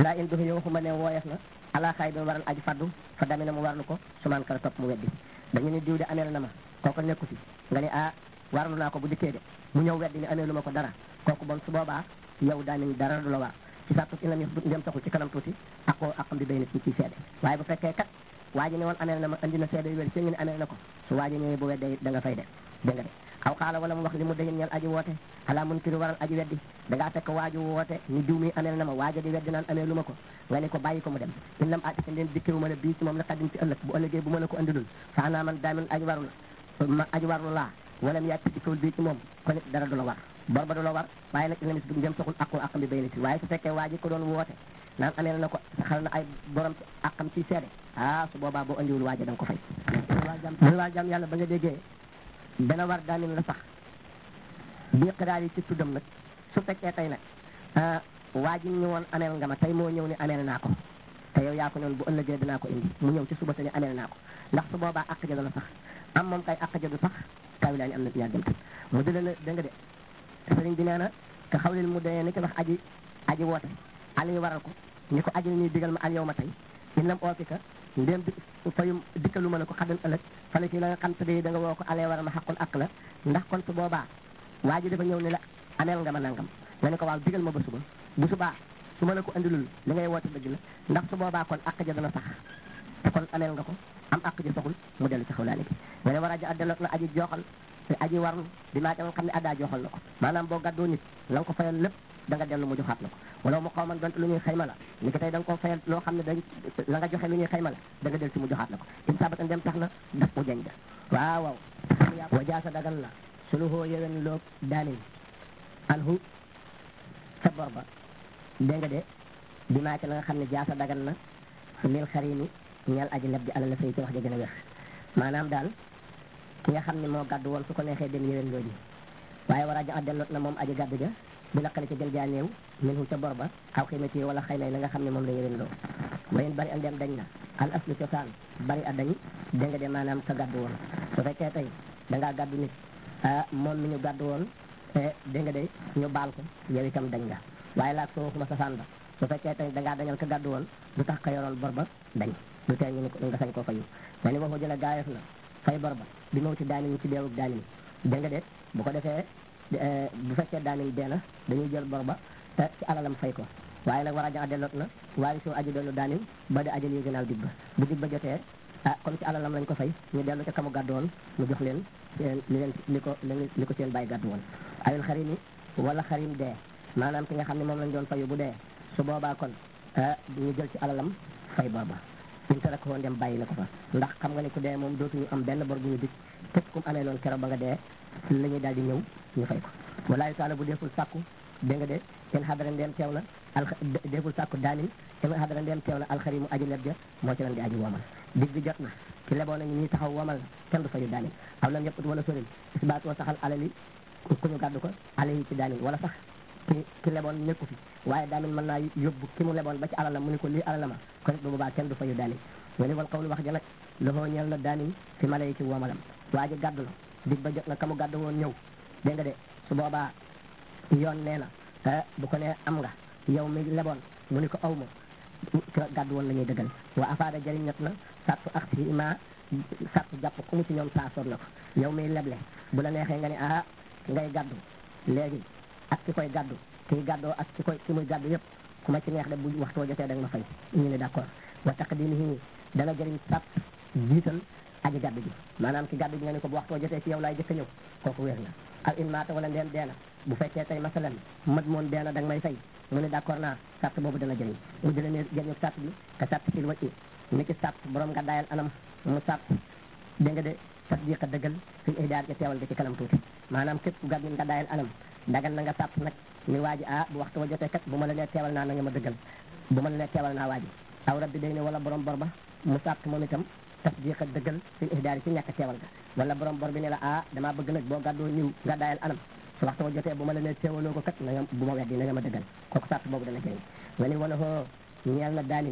laa in duxi waxuma ne wooyef na ala xaay doon waral aji faddu fa dami na mu warlu ko sumaan kala topp mu weddi dañu ne diw de ameel na ma kooku nekku fi nga ne ah warlu naa ko bu dikkee de mu ñëw weddi ni ameelu ma ko dara kooku bon su boobaa yow daanañ dara du la war ci sàttu in la ñu ndem taxul ci kanam tuuti akoo akam di béy nit ñi ciy seede waaye bu fekkee kat waa ji ne woon ameel na ma andi na seede yu wér ci ngi ne ameel na ko su waa ji ñëwee bu weddee da nga fay de dégg nga de aw xaala wala mu wax li mu dayin ñeel aji woote xalaa mun kiri waral aji weddi da ngaa fekk waaju woote ni diw mi ameel na ma waaja di weddi naan ameelu ma ko nga ne ko bàyyi ko mu dem in lam aati leen dikkewu ma la bii ci moom la xaddim ci ëllëg bu ëllëgee bu ma la ko andilul faanaa man daamin aji warul ma aji warlu laa wala mu yàgg dikkewul bii ci moom kon it dara du la war bor ba du la war waaye nag inamis du jëm soxul aqu aqam bi bay nit waaye su fekkee waa ji ko doon woote naan ameel na ko xal na ay borom ci aqam ci seede ah su boobaa boo andiwul waaja da nga ko fay muy waa jàmm yàlla ba nga déggee dana war daamin la sax bii xidaar yi ci tuddam nag su fekkee tey nag waa ji ñu woon ameel nga ma tey moo ñëw ni ameel naa ko te yow yaa ko noonu bu ëllëgee dinaa ko indi mu ñëw ci suba te ni ameel naa ko ndax su boobaa àq ja dana sax am moom kay àq ja du sax kawi laa ñu am na ci ñaar jëmt mu dële na da nga de sëriñ bi nee na ka xawlil mu dee ni ki wax aji aji woote ali yi waral ko ni ko aji ni digal ma al yow ma tey in lam oofika ndéem di fayum dikkalu ma ne ko xadan ëllëg fale ci la nga xam te da nga woo ko alee waral ma xaqul ak la ndax kon su boobaa waa ji dafa ñëw ni la ameel nga ma nangam nga ne ko waaw digal ma ba suba bu subaa su ma la ko andilul li ngay woote dëgg la ndax su boobaa kon àq ja dana sax te kon ameel nga ko am àq ja saxul mu dellu ci xawlaani bi nga ne war a ja delloot na aji jooxal te aji warlu di maa nga xam ne addaa joxal na ko maanaam boo gàddoo nit la nga ko fayal lépp da nga dellu mu joxaat la ko wala mu xaw man donte lu ñuy xayma la ni ko tey da nga ko fayal loo xam ne dañ la nga joxe lu ñuy xayma la da nga del ci mu joxaat la ko in sabatan dem tax na daf mu jañ da waaw waaw wa jaasa dagan la sulu hoo yewen loo daanin anhu sa bor ba dégg nga de bi maa ci la nga xam ne jaasa dagan na lil xarimi ñeel aji leb ji ala la fay ci wax ja gën a wér maanaam daal ki nga xam ne moo gàddu woon su ko neexee dem yéwén loo ji waaye war a ja delloot na moom aji gàddu ja bi naqali ci gën jaa néew min hu ca bor ba aw xiimati wala xëy na la nga xam ne moom la yéwén loo wayen bari a ndem dañ na al aslu cosaan bari a dañ dégg nga de maanaam ka gàddu woon su fekkee tey da ngaa gàddu nit ah moom mi ñu gàddu woon dégg nga de ñu baal ko yow itam dañ nga waaye laag soo waxuma safaan ba su fekkee tey da ngaa dañal ka gàddu woon lu tax ka yoroon bor ba dañ lu tee ñu ni ko nga sañ koo fayu ma ni waxoo jële gaayef na fay bor ba bi mawti daanin ci deewub daanin dégg nga de bu ko defee bu fekkee daanin dee na dañuy jël bor ba te ci alalam fay ko waaye nag war a jaxa delloot na waaye soo aji dellu daanin ba di ajal yi gënaaw dig ba bu dig ba jotee ah comme ci alalam lañ ko fay ñu dellu ca kamu gàddu woon mu jox leen seen li leen li ko li ko seen bàyyi gàddu woon ayul xarim yi wala xarim dee maanaam ki nga xam ne moom lañ doon fayu bu dee su boobaa kon ñu jël ci alalam fay bor ba suñ te rek woon dem bàyyi na ko fa ndax xam nga ne ku dee moom dootuñu am benn bor bu ñu dig képp kum amee loon keroog ba nga dee la ñuy daal di ñëw ñu fay ko walaayu taala bu deful sàkku dégg nga de seen xadara ndeem teew na al deful sàkku daanin seen xadara ndeem teew na alxari mu aji leb ja moo ci lan di aji womal dig bi jot na ci leboon nañu ñuy taxaw womal kenn du fayu daanin aw lam yëpp wala soril isbaatoo saxal alali ku ñu gàddu ko alali ci daanin wala sax ki ki leboon nekku fi waaye daanin mën naa yóbbu ki mu leboon ba ci alalam mu ni ko lii alalama kon it bu boobaa kenn du fayu daanin nga ni wal xawlu wax ja nag loxoo ñeel na daanin fi mala yi ci womalam waa ji gàddu la dig ba jot na ka mu gàddu woon ñëw dégg nga de su boobaa yoon nee na bu ko nee am nga yow mi leboon mu ni ko aw ma gàddu woon la ñuy dëggal wa afaada jëriñ ñet na sartu ak si ma sartu jàpp ku mu ci ñoom saa soon na ko yow miy leble bu la neexee nga ne ah ngay gàddu léegi ak ki koy gàddu kii gàddoo ak ki koy ki muy gàddu yëpp ku ma ci neex de bu waxtoo jotee da nga ma fay ñu ne d'accord wa taqdimihi dana jëriñ sart jiital aji gàddu ji maanaam ki gàddu ji nga ne ko bu waxtoo jotee ci yow laay jëkk a ñëw kooku wér na al in maata wala ndeen deena bu fekkee tey masalan mat moon deena da nga may fay mu ne d'accord naa sart boobu dana jëriñ mu dina ne jëriñ sart bi te sart sil wacci ni ki sart borom nga dayal anam mu sart dégg nga de tasdiq a dëggal fi ihdaar ja teewal nga ci kanam tuuti maanaam képp ku gàddu nga dayal anam dagal na nga sart nag ni waa ji ah bu waxtu wa jotee kat bu ma la nee teewal naa na nga ma dëggal bu ma la nee teewal naa waa ji aw rabbi day ne wala borom bor ba mu sart moom itam tasdiq a dëggal fi ihdaar ci ñàkk teewal ga wala borom bor bi ne la ah damaa bëgg nag boo gàddoo ñëw nga dayal anam su waxtu wa jotee bu ma la nee teewaloo ko kat na nga bu ma weddi na nga ma dëggal kooku sart boobu dana jëriñ nga ni wala hoo ñeel na daanin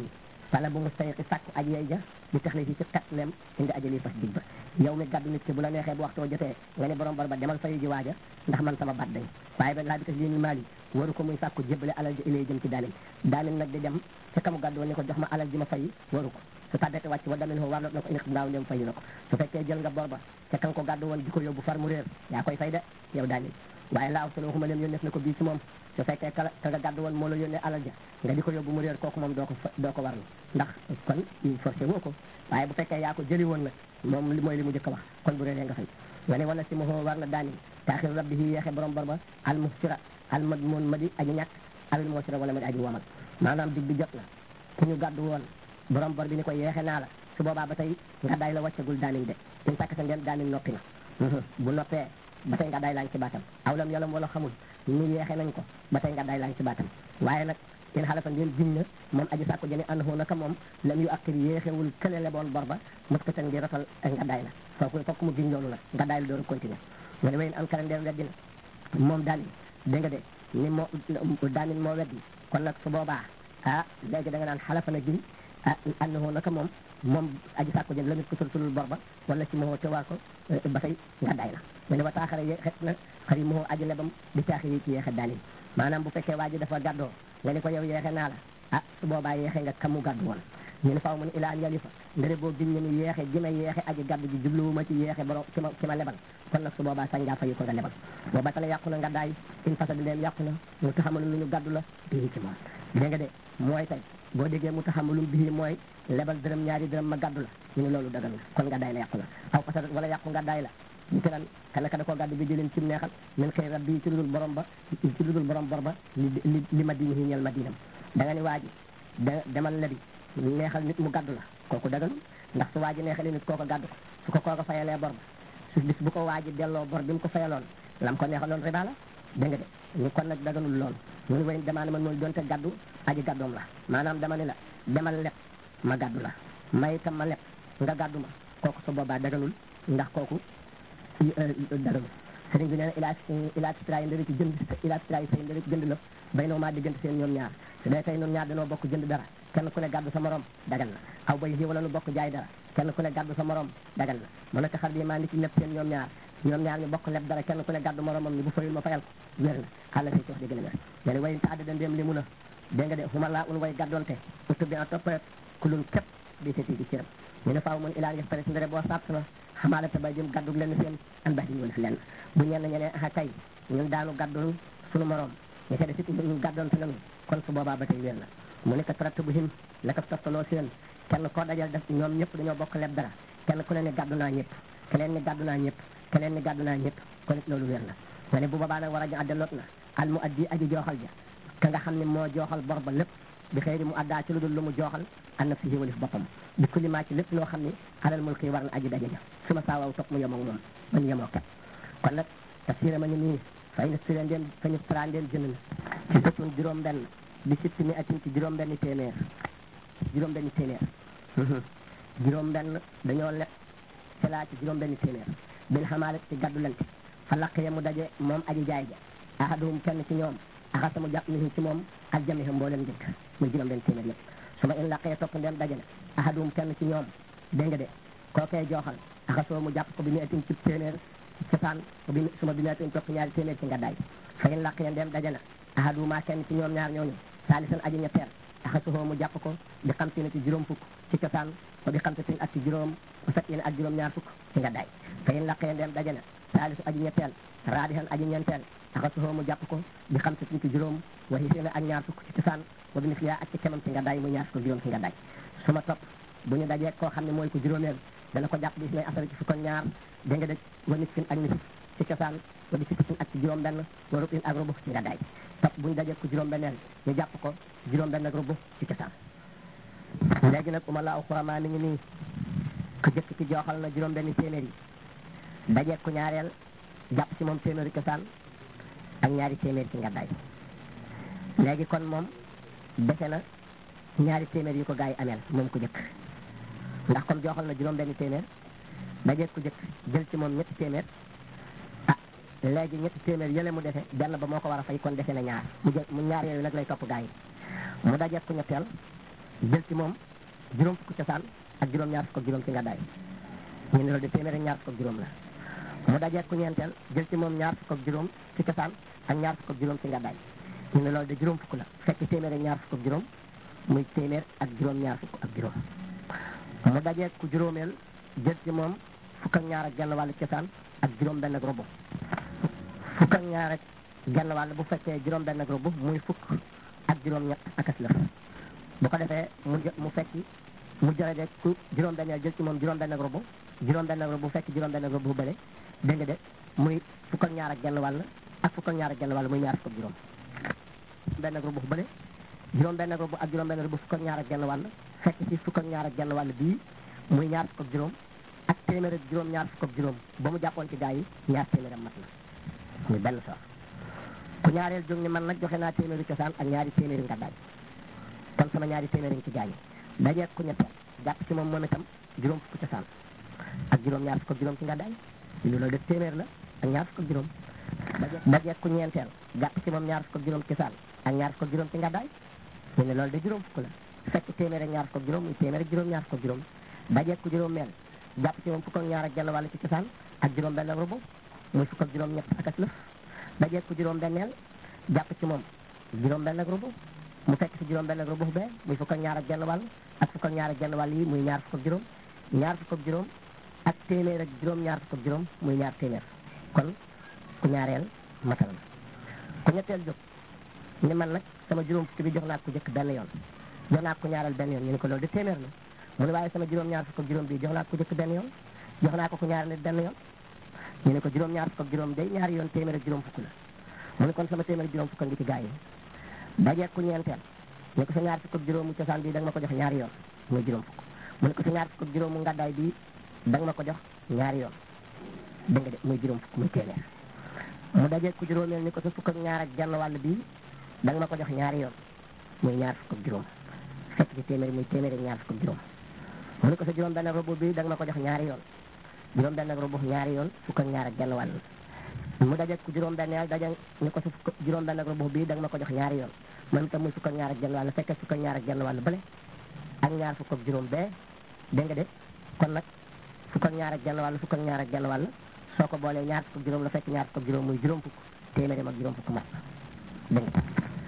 fala bu mu sayxi sàkku aj yey ja di tax li ci xet lem indi ajali fas dig ba yow mi gàddu nit ki bu la neexee bu waxtoo jotee nga ne borom bor ba demal fayu ji waaja ndax man sama bat dañ waaye ba laa bi tas lii maal yi waru ko muy sàkku jébbale alal ji ilay jëm ci daanin daanin nag di dem ca kamu gàddu woon ni ko jox ma alal ji ma fayi waru ko su tàddete wàcc wa damin fo warlot na ko indi ngaaw ndem fayu na ko su fekkee jël nga bor ba ca kan ko gàddu woon di ko yóbbu far mu réer yaa koy fay de yow daanin waaye laaw solo waxuma leen yónneef na ko bii ci moom su fekkee ka ka nga gàddu woon moo la yónnee alal ja nga di ko yóbbu mu réer kooku moom doo ko doo ko warlu ndax kon forcé woo ko waaye bu fekkee yaa ko jëli woon nag moom li mooy li mu njëkk a wax kon bu réeree nga fay nga ne wala si mo war na daanin taaxir rabbi yi yeexe borom bor ba al muhsira al mad moon ma di aji ñàkk alal muhsira wala ma di aji womal maanaam dig bi jot na ku ñu gàddu woon borom bor bi ni ko yeexe naa la su boobaa ba tey nga day la wàccagul daanin de in sàkk sa ngeen daanin noppi na bu noppee ba tey nga day laañ ci baatam awlam yolam wala xamul ñu yeexe nañ ko ba tey nga day laañ ci baatam waaye nag in xalafa ngeen giñ na moom aji sàkko jëne anhu naka moom lam yu akkir yéexewul kële leboon bor ba mos ko tan di rotal nga day la fooku fokk mu giñ loolu nag nga day la door a continuer nga ne wayn an kara ndeem weddina moom daanin dégg nga de ni moo daanin moo weddi kon nag su boobaa ah léegi da nga naan xalafa na giñ ah annahu naka moom moom aji sàkko jën la nit ko sulsulul bor ba wala ci moo te waa ko ba tey nga day la nga ne wa taaxara ye xet na xari moo aji lebam di taaxir yi ci yeexe daanin maanaam bu fekkee waa ji dafa gàddoo nga ni ko yow yeexe naa la ah su boobaa yeexe nga kamu gàddu woon ñu ne faaw mu ne ilaa an yalifa ndere boo giñ ni yeexe gi ma yeexe aji gàddu ji jubluwuma ci yeexe borom ci ma ci ma lebal kon nag su boobaa sañ ngaa fayu ko nga lebal boo batale yàqu na nga daay in fasadi leen yàqu na mu taxamalu lu ñu gàddu la bii ci moom dégg nga de mooy tey boo déggee mu taxamalum bii mooy lebal dërëm ñaari dërëm ma gàddu la ñu ne loolu dagal na kon nga daay la yàqu na aw fasad wala yàqu nga daay la ñu te lan kana ka da koo gàddu bi jëleen ci neexal min xëy rab bii ci ludul borom ba ci ludul borom bor ba li li ma diini ñel ma diinam da nga ni waa ji da demal lebi neexal nit mu gàddu la kooku daganul ndax su waa ji neexalee nit kooko gàddu ko su ko kooko fayalee bor ba su bis bu ko waa ji delloo bor bi mu ko fayaloon lam ko neexaloon riba la dégg nga de ñu kon nag daganul loolu ñu ni way damaa ne man mooy donte gàddu aji gàddoom la maanaam dama ni la demal leb ma gàddu la may itam ma leb nga gàddu ma kooku su boobaa daganul ndax kooku daganul sëriñ bi nee na ilaa ilaa titra yi ndëri ci jënd ilaa titra yi say ndëri ci jënd la bay noo maa diggante seen ñoom ñaar su dee tey ñoom ñaar dañoo bokk jënd dara kenn ku ne gàddu sa morom dagal na aw bay yi wala nu bokk jaay dara kenn ku ne gàddu sa morom dagal na mu nekk xar bi maa ngi ci lépp seen ñoom ñaar ñoom ñaar ñu bokk leb dara kenn ku ne gàddu moromam ni bu fayul ma fayal ko wér na xaala say ci wax dëgg la wér nga ne wayin ta addada ndéem li mun a dégg nga de xuma laa un way gàddoonte utu bi en toppret ku lun képp di seti di ciram ñu ne faaw mun ilaan yëf pare si ndere boo sàtt na xamaale te bay jëm gàddu leen seen an bax di ñu def lenn bu ñenn ñeneen a kay ñun daanu gàddul sunu morom ñu seede sit ñu gàddoonte nañu kon su boobaa ba tey wér na mu ne ko traite bu him la ko toftaloo seen kenn koo dajal def ñoom ñëpp dañoo bokk leb dara kenn ku ne ne gàddu naa ñëpp keneen ni gàddu naa ñëpp keneen ni gàddu naa ñëpp kon it loolu wér na nga ne bu boobaa nag war a adda lot na al mu addi aji jooxal ja ka nga xam ne moo jooxal bor ba lépp bi xëy mu addaa ci lu dul lu mu jooxal an na fi walif boppam bi kulli maa ci lépp loo xam ne alal mulki war na aji daje ja su ma saawaw topp mu yemoo moom ba ñu yemoo kat kon nag tafsira ma ñu nii fay na sira ndeen fa ñu sara ndeen jënd na ci sëtun juróom benn bi sitti mi atin ci juróom benn téeméer juróom benn téeméer juróom benn dañoo leb selaa ci juróom benn téeméer bil xamaale ci gàddu lante fa laqee mu daje moom aji jaay ja ahaduhum kenn ci ñoom axasa mu jàpp ni ci moom ak jamiha mbooleem njëkk muy juróom benn téeméer yëpp su ma in laqee topp ndem daje na ahaduhum kenn ci ñoom dégg nga de kookee jooxal axasoo mu jàpp ko bi mu etin ci téeméer ci cosaan bi suma bi mu etin topp ñaari téeméer ci ngàddaay fa in laqee ndem daje na ahaduma kenn ci ñoom ñaar ñooñu saalisan aji ñetteel axasoo mu jàpp ko bi xam si ne ci juróom fukk ci cosaan wa bi xam sin ak ci juróom fekk ak juróom ñaar fukk ci ngàddaay fa in laqee ndem daje na saalisu aji ñetteel raadihan aji ñeenteel axasoo mu jàpp ko bi xam sin ci juróom wa hisina ak ñaar fukk ci cosaan wa bi misliya ak ci kemam ci ngàddaay mu ñaar fukk juróom ci ngàddaay su ma topp bu ñu dajee koo xam ne mooy ko juróomeel dana ko jàpp bis may asara ci fukk ak ñaar dégg nga dëj wa nisfin ak nisif ci cosaan wa bi sittatin ak ci juróom benn wa rubin ak rubu ci ngàddaay topp bu ñu dajee ko juróom benneel ñu jàpp ko juróom benn ak rubu ci cosaan léegi nag uma laaw xuramaa mi ngi nii ku jëkk ci jooxal na juróom benn téeméer yi dajee ku ñaareel jàpp ci moom téeméeri cosaan ak ñaari téeméer ci ngàddaay léegi kon moom dese na ñaari téeméer yu ko gaa yi ameel moom ku jëkk ndax comme jooxal na juróom benn téeméer dajee ku jëkk jël ci moom ñetti téeméer ah léegi ñetti téeméer yële mu defe benn ba moo ko war a fay kon defe na ñaar mu jël mu ñaar yooyu nag lay topp gaa yi mu dajee ku ñetteel jël ci moom juróom fukk cosaan ak juróom ñaar fukk ak juróom ci ngàddaay ñu ne loolu de téeméer ak ñaar fukk ak juróom la mu dajee ku ñeenteel jël ci moom ñaar fukk ak juróom ci cosaan ak ñaar fukk ak juróom ci ngàddaay ñu ne loolu de juróom fukk la fekk téeméer ak ñaar fukk ak juróom muy téeméer ak juróom ñaar fukk ak juróom mu dajee ku juróomeel jël ci moom fukk ak ñaar ak genn wàllu cosaan ak juróom benn ak robo fukk ak ñaar ak genn wàll bu fekkee juróom benn ak robo muy fukk ak juróom ñett ak as lëf bu ko defee mu mu fekki mu jëlee ku juróom benneel jël ci moom juróom benn ak robo juróom benn ak robo bu fekk juróom benn ak robo bu bële dégg nga de muy fukk ak ñaar ak genn wàll ak fukk ak ñaar ak genn wàll muy ñaar fukk ak juróom benn ak robo bu bële juróom benn ak robo ak juróom benn robo fukk ak ñaar ak genn wàll fekk ci fukk ak ñaar ak genn wàll bii muy ñaar fukk ak juróom ak téeméer ak juróom ñaar fukk ak juróom ba mu jàppoon ci gaa yi ñaar téeméeram mat na muy benn soor ku ñaareel jóg ni man nag joxe naa téeméeri cosaan ak ñaari téeméeri ngàddaay kon sama ñaari téeméeri ci gaa yi dajeeg ku ñetteel jàpp ci moom moom itam juróom fukk cosaan ak juróom ñaar fukk ak juróom ci ngàddaay loolu def téeméer la ak ñaar fukk ak juróom dajeeg ku ñeenteel jàpp ci moom ñaar fukk ak juróom cosaan ak ñaar fukk ak juróom ci ngàddaay ñu ne loolu de juróom fukk la fekk téeméer ak ñaar fukk ak juróom muy téeméer ak juróom ñaar fukk ak juróom dajeeg ku juróom meel jàpp ci moom fukk ak ñaar ak genn wàll ci cosaan ak juróom benn ak rubu muy fukk ak juróom ñett ak as lëf dajeeg ku juróom benneel jàpp ci moom juróom benn ak rubu mu fekk si juróom benn ak rubu bee muy fukk ak ñaar ak genn wàll ak fukk ak ñaar ak genn wàll yi muy ñaar fukk ak juróom ñaar fukk ak juróom ak téeméer ak juróom ñaar fukk ak juróom muy ñaar téeméer kon ku ñaareel matal na ku ñetteel jóg ni man nag sama juróom fukki bi jox naa ko jëkk benn yoon jox naa ko ñaareel benn yoon ñu ne ko loolu de téeméer la mu ne waaye sama juróom ñaar fukk ak juróom bii jox naa ko jëkk benn yoon jox naa ko ku ñaareel benn yoon ñu ne ko juróom ñaar fukk ak juróom day ñaari yoon téeméer ak juróom fukk la mu ne kon sama téeméer ak juróom fukk ngi ci gaa yi dajeeg ku ñeenteel ne ko sa ñaar fukk ak juróom mu cosaan bii da nga ma ko jox ñaari yoon muy juróom fukk mu ne ko sa ñaar fukk ak juróom mu ngàddaay bii da nga ma ko jox ñaari yoon dégg nga de muy juróom fukk muy téeméer mu dajeeg ku juróomeel ni ko sa fukk ak ñaar ak genn wàll bii da nga ma ko jox ñaari yoon muy ñaar fukk ak juróom fekk ci téeméer muy téeméer ak ñaar fukk ak juróom mu ne ko sa juróom benn robo bii da nga ma ko jox ñaari yoon juróom benn robo ñaari yoon fukk ak ñaar ak genn wàll mu dajeeg ku juróom benn yàlla daje ni ko sa fukk juróom benn robo bii da nga ma ko jox ñaari yoon man tam muy fukk ak ñaar ak genn wàll fekk fukk ak ñaar ak genn wàll bële ak ñaar fukk ak juróom bee dégg nga de kon nag fukk ak ñaar ak genn wàll fukk ak ñaar ak genn wàll soo ko boolee ñaar fukk ak juróom la fekk ñaar fukk ak juróom muy juróom fukk téeméeram ak juróom fukk mat dégg nga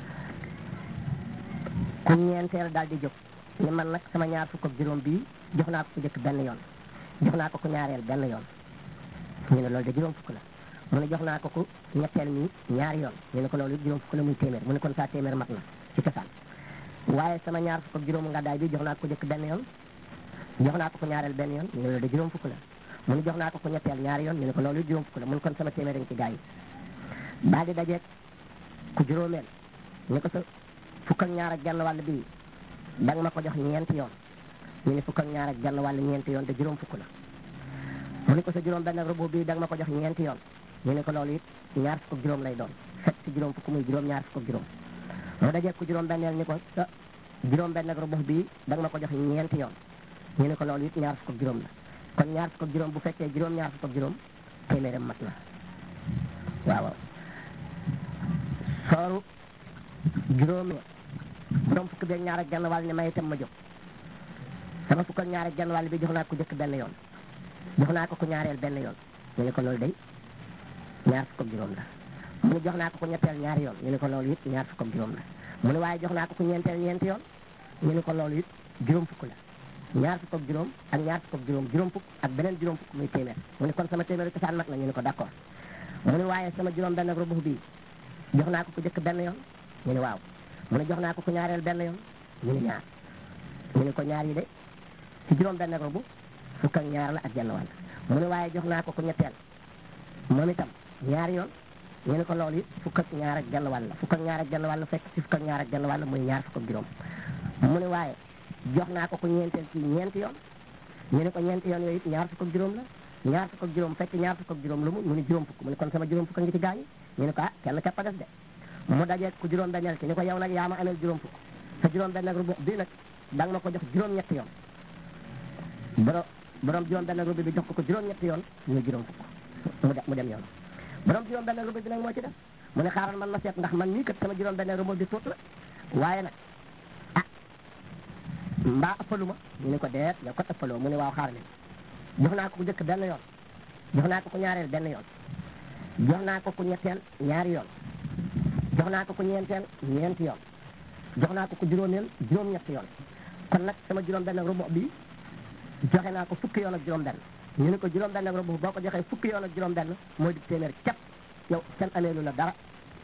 ku ñeenteel daal di jóg ni man nag sama ñaar fukk ak juróom bii jox naa ko ku jëkk benn yoon jox naa ko ku ñaareel benn yoon ñu ne loolu de juróom fukk la mu ne jox naa ko ku ñetteel mi ñaari yoon ñu ne ko loolu juróom fukk la muy téeméer mu ne kon saa téeméer mat na ci cosaan waaye sama ñaar fukk ak juróomu ngàddaay bi jox naa ko ku jëkk benn yoon jox naa ko ku ñaareel benn yoon ñu ne loolu de juróom fukk la mu ne jox naa ko ku ñetteel ñaari yoon ñu ne ko loolu juróom fukk la mu ne kon sama téeméer ci gaa yi daal di dajeeg ku juróomeel ñu ko sa fukk ak ñaar ak genn wàll bii da nga ma ko jox ñeenti yoon ñu ne fukk ak ñaar ak genn wàll ñeenti yoon te juróom fukk la mu ne ko sa juróom benn robo bii da nga ma ko jox ñeenti yoon ñu ne ko loolu it ñaar fukk ak juróom lay doon fekk si juróom fukk muy juróom ñaar fukk ak juróom mu dajee ku juróom benneel ni ko sa juróom benn ak robo bii da nga ma ko jox ñeenti yoon ñu ne ko loolu it ñaar fukk ak juróom la kon ñaar fukk ak juróom bu fekkee juróom ñaar fukk ak juróom téeméeram mat na waaw waaw sooru juróomi juróom fukk beeg ñaar ak genn wàll ni may itam ma jóg sama fukk ak ñaar ak genn wàll bi jox naa ko jëkk benn yoon jox naa ko ku ñaareel benn yoon ñu ne ko loolu day ñaar fukk ak juróom la mu ne jox naa ko ku ñetteel ñaari yoon ñu ne ko loolu it ñaar fukk ak juróom la mu ne waaye jox naa ko ku ñeenteel ñeenti yoon ñu ne ko loolu it juróom fukk la ñaar fukk ak juróom ak ñaar fukk ak juróom juróom fukk ak beneen juróom fukk muy téeméer mu ne kon sama téeméer cosaan mat na ñu ne ko d'accord mu ne waaye sama juróom benn ak rubuux bii jox naa ko ku jëkk benn yoon ñu ne waaw mu ne jox naa ko ku ñaareel benn yoon ñu ne ñaar ñu ne ko ñaar yi de ci juróom benn ak rubu fukk ak ñaar la ak genn wàll mu ne waaye jox naa ko ku ñetteel moom itam ñaari yoon ñu ne ko loolu it fukk ak ñaar ak genn wàll fukk ak ñaar ak genn wàll fekk ci fukk ak ñaar ak genn wàll muy ñaar fukk ak juróom mu ne waaye jox naa ko ku ñeenteel ci ñeenti yoon ñu ne ko ñeenti yoon yooyu it ñaar fukk ak juróom la ñaar fukk ak juróom fekk ñaar fukk ak juróom lu mu mu ne juróom fukk mu ne kon sama juróom fukk a ngi ci gaañi ñu ne ko ah kenn képp a des de mu dajee ku juróom benneel ci ni ko yow nag yaa ma ameel juróom fukk sa juróom benn ak rubu bii nag da nga ma ko jox juróom ñetti yoon borom borom juróom benn ak rubu bi jox ko ko juróom ñetti yoon muy juróom fukk mu dem mu dem yoon borom juróom benn ak rubu bi nag moo ci def mu ne xaaral man ma seet ndax man nii kat sama juróom benn ak rubu bi tuut la waaye nag ah mbaa ëppaluma ñu ne ko deet yow ko ëppaloo mu ne waaw xaar leen jox naa ko ku njëkk benn yoon jox naa ko ku ñaareel benn yoon jox naa ko ku ñetteel ñaari yoon jox naa ko ku ñeenteel ñeenti yoon jox naa ko ku juróomeel juróom-ñetti yoon kon nag sama juróom benn rubu bi joxe naa ko fukki yoon ak juróom benn ñu ne ko juróom benn ak rubu boo ko joxee fukki yoon ak juróom benn mooy di téeméer képp yow seen ameelu la dara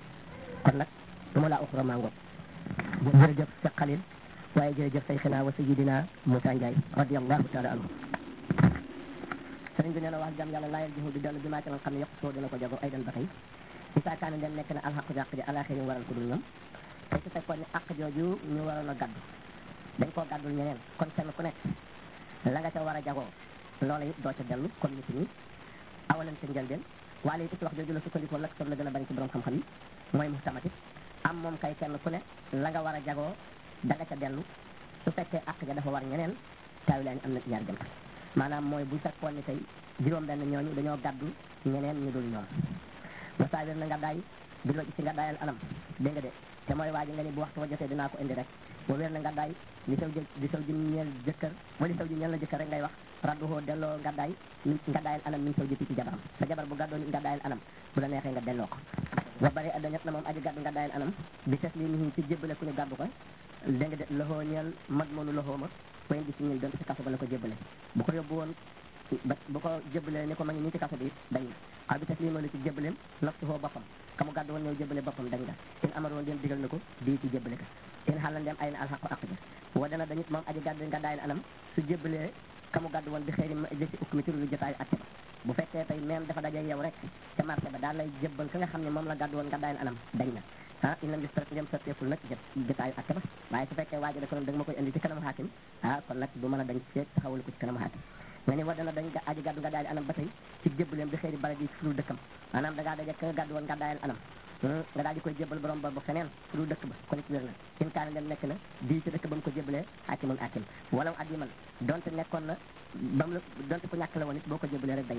kon nag du ma laa uxura maa ngoog jërëjëf Cheikh Khalil waaye jërëjëf sayxina wa sayidina Moussa Ndiaye radiallahu taala anhu sëriñ bi nee na wax jàmm yàlla laayal jihu di dellu bi maa ci nga xam ne yokk soo dina ko jago ay dan ba tey isaa kaane dem nekk na alxaqu jàq ji alaxee ñu waral ko dul ñoom te su fekkoon ne àq jooju ñu waroon a gaddu dañ koo gàddul ñeneen kon kenn ku nekk la nga ca war a jagoo loola it doo ca dellu comme nit ñi awalan ca njëlbeen waale it ci wax jooju la sukkandikoo lak sob la gën a bari ci borom xam-xam yi mooy muhtamati am moom kay kenn ku ne la nga war a jagoo da nga ca dellu su fekkee àq ja dafa war ñeneen taawi laa ni am na ñaar jëm maanaam mooy bu fekkoon ni tey juróom benn ñooñu dañoo gàddu ñeneen ñu dul ñoom masaawir na nga daay bi loo ci nga daayal anam dégg nga de te mooy waa ji nga ni bu waxtu wa jotee dinaa ko indi rek bu wér na nga daay li saw jë li saw ji ñeel jëkkër wala li saw ji ñeel la jëkkër rek ngay wax radduhoo delloo nga daay nga daayal anam min saw jëti ci jabaram sa jabar bu gàddoo nga daayal anam bu la neexee nga delloo ko wa bari adda ñett na moom aji gàddu nga daayal anam bi ses li nii ci jébbale ku ñu gàddu ko dégg nga de loxoo ñeel mag moonu loxoo ma wayen di si ñil doon si kaso ba la ko jébbale bu ko yóbbu woon ba bu ko jébbalee ni ko ma ngi nii ci kaso bi dañ na xaw bi tas lii la ci jébbaleem naftu foo boppam ka mu gàddu woon ñëw jébbale boppam dañ nga in amaroon dem digal na ko bii ci jébbale ka in xaalan dem ay na alxaqu aq ja wa dana dañit moom aji gàddu nga daayal anam su jébbalee ka mu gàddu woon bi xëy ma jësi ukk mi ci lu jotaayu atte ba bu fekkee tey même dafa dajeeg yow rek ca marché ba daal lay jébbal ka nga xam ne moom la gàddu woon nga daayal anam dañ na ah inam bis pare dem sotteeful nag jot jotaayu atte ba waaye su fekkee waaji da ko da nga ma koy indi ci kanam xaakim ah kon nag du mën a dañ feeg taxawal ko ci kanam xaakim nga ni war dana dañ aji gàddu nga daayal anam ba tey ci jébbaleem bi xëy di bala di ci fulu dëkkam maanaam da ngaa daje ka nga gàddu woon nga daayal anam nga daal di koy jébbal borom ba ba feneen fulu dëkk ba kon it wér na in kaane dem nekk na bii ci dëkk ba mu ko jébbalee xaakimun akim walaw addi man donte nekkoon na ba mu la donte ku ñàkk la woon it boo ko jébbalee rek dañ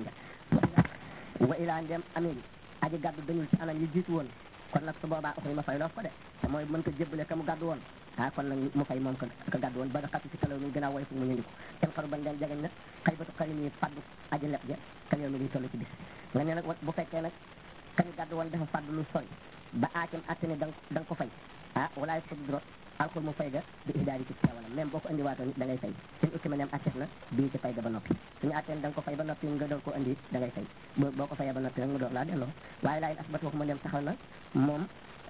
nga wa ilaa ndem amee aji gàddu dañul ci anam yi jiitu woon kon nag su boobaa oxri ma fay loof ko de te mooy mën ko jébbale ka mu gàddu woon ah kon nag mu fay moom ko ka gàddu woon ba da xatu ci kalaw mi gën a woy fu mu ñëndiku ten xaru bañ leen jegañ na xëy batu xalim yi faddu aji leb ja kal mi di toll ci bis nga ne nag bu fekkee nag kañu gàddu woon dafa faddu lu sori ba aakim atte ni da nga ko fay ah walaay sud dro alxul mu fay ga bi ihdaari ci teewalam même boo ko indiwaatoon da ngay fay suñ ukki ma nem atteef na bii ci fay ga ba noppi suñu atteen da nga ko fay ba noppi nga door ko indi da ngay fay boo ko fayee ba noppi rek nga door laa delloo waaye laayin asbat waxuma dem taxaw na moom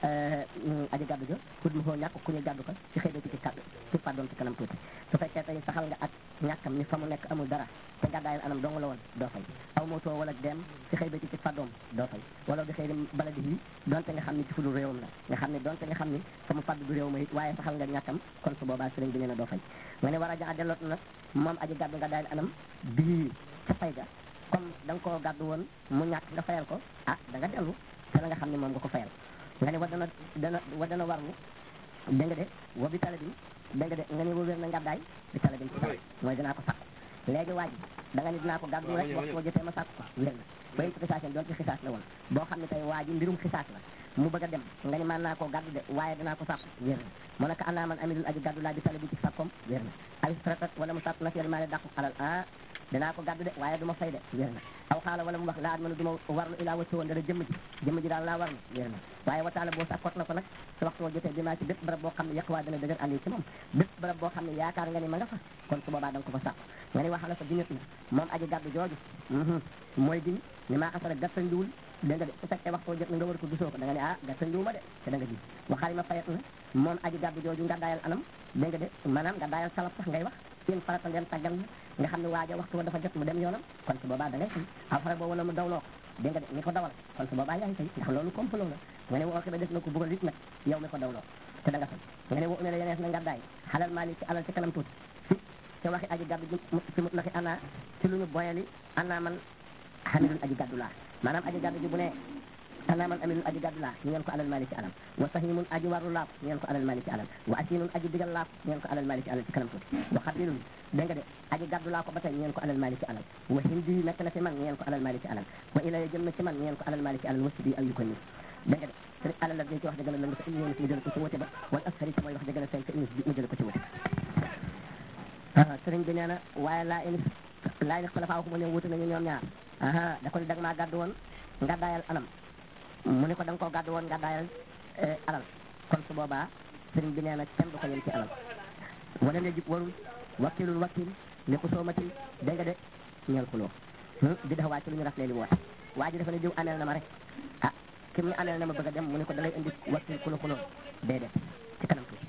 aji gàddu jo xud mu foo ñàkk ku ñu gàddu ko ci xëy ci kàddu ci pardon ci kanam tuuti su fekkee tey saxal nga ak ñàkkam ni fa mu nekk amul dara te gàddaayal anam dong la woon doo fay aw mootoo wala dem ci xëy ci ci pardon doo fay wala di xëy di baladi yi donte nga xam ni ci fudul réewam la nga xam ne donte nga xam ni fa mu faddu du réew ma it waaye saxal nga ñàkkam kon su boobaa sëriñ bi nee na doo fay nga ne war a jaxa delloot nag moom aji gàddu nga daayal anam bii ca fay ga comme da nga koo gàddu woon mu ñàkk nga fayal ko ah da nga dellu te la nga xam ne moom nga ko fayal nga ne wa dana dana wa dana warlu dégg nga de wa bi tala bi dégg nga de nga ne wa wér na ngàddaay bi tala bi ci tala mooy dinaa ko sàkku léegi waa ji da nga ni dinaa ko gàddu rek waxtu wa jotee ma sàkku ko wér na bayin ci xisaas doon ci xisaas la woon boo xam ne tey waa ji mbirum xisaas la mu bëgg a dem nga ni man naa koo gàddu de waaye dinaa ko sàkku wér na mu ne ko anaa man amilul aji gàddu laa bi tala bi ci sàkkoom wér na ay tratat wala mu sàkku na fiyal maa ne dàqu alal ah dinaa ko gàddu de waaye du ma fay de wér na aw xaala wala mu wax laa manu du ma warlu ilaa wacci woon dara jëmm ji jëmm ji daal laa warlu wér na waaye wataala boo sàkkoot na ko nag su waxtu woo jotee dinaa ci bépp barab boo xam ne yàq waa dana dëgër ànd ci moom bépp barab boo xam ne yaakaar nga ni ma nga fa kon su boobaa da nga ko fa sàkku nga ni waxala sa dinit na moom aji gàddu jooju mooy giñ ni maa xasara gàttandiwul dégg nga de su fekkee waxtu woo jot na nga war ko gisoo ko da nga ne ah gàttandiwuma de te da nga ji waxaali ma fayat na moom aji gàddu jooju nga daayal anam dégg nga de maanaam nga daayal salaf sax ngay wax in farata ndem tàggal na nga xam ne waaja waxtu wa dafa jot mu dem yoonam kon su boobaa da ngay fay aw fara boo wala mu dawloo ko dégg nga de ni ko dawal kon su boobaa yaay fay ndax loolu complot la nga ne woo xiba def na ko bëggal it nag yow mi ko dawloo te da nga fay nga ne woo umee la yenees na nga daay xalal maali ci alal ci kanam tuuti fi te waxi aji gàddu ji fi mut naxi ana ci lu ñu boyali ana man xamilul aji gàddu laa maanaam aji gàddu ji bu ne ana man amilul aji gàddu laa ñu ngeen ko alal maali ci alal wa sahimun aji warlu laap ñu ngeen ko alal maali ci alal wa asinun aji digal laap ñu ngeen ko alal maali ci alal ci kanam tuuti wa xabilun dégg nga de aji gàddu laa ko ba tey ñu ngeen ko alal maali ci alal wa hindi nekk na ci man ñu ngeen ko alal maali ci alal wa ilaya jëm na ci man ñu ngeen ko alal maali ci alal wasi bi ak yu ko nii dégg nga de te alal la ci wax dëgg la lëng sa indi mu jël ko ci wote ba wala ashari ci mooy wax dëgg la seen te indi mu jël ko ci wote sëriñ bi nee na waaye laa ini laa ini xalafaa waxuma ne wuute nañu ñoom ñaar aha da ko ni dag maa gàddu woon nga daayal anam mu ne ko da nga koo gàddu woon nga daayal alal kon su boobaa sëriñ bi nee na kenn du ko yem ci alal wala ne jib warul wakkilul wakkil li ko soomatil dégg nga de ñeel xuloo di dafa wàcc lu ñu raflee li woote waa ji dafa ne diw ameel na ma rek ah kim ne ameel na ma bëgg a dem mu ne ko da ngay indi wakkil ku la xuloo déedéet ci kanam tuuti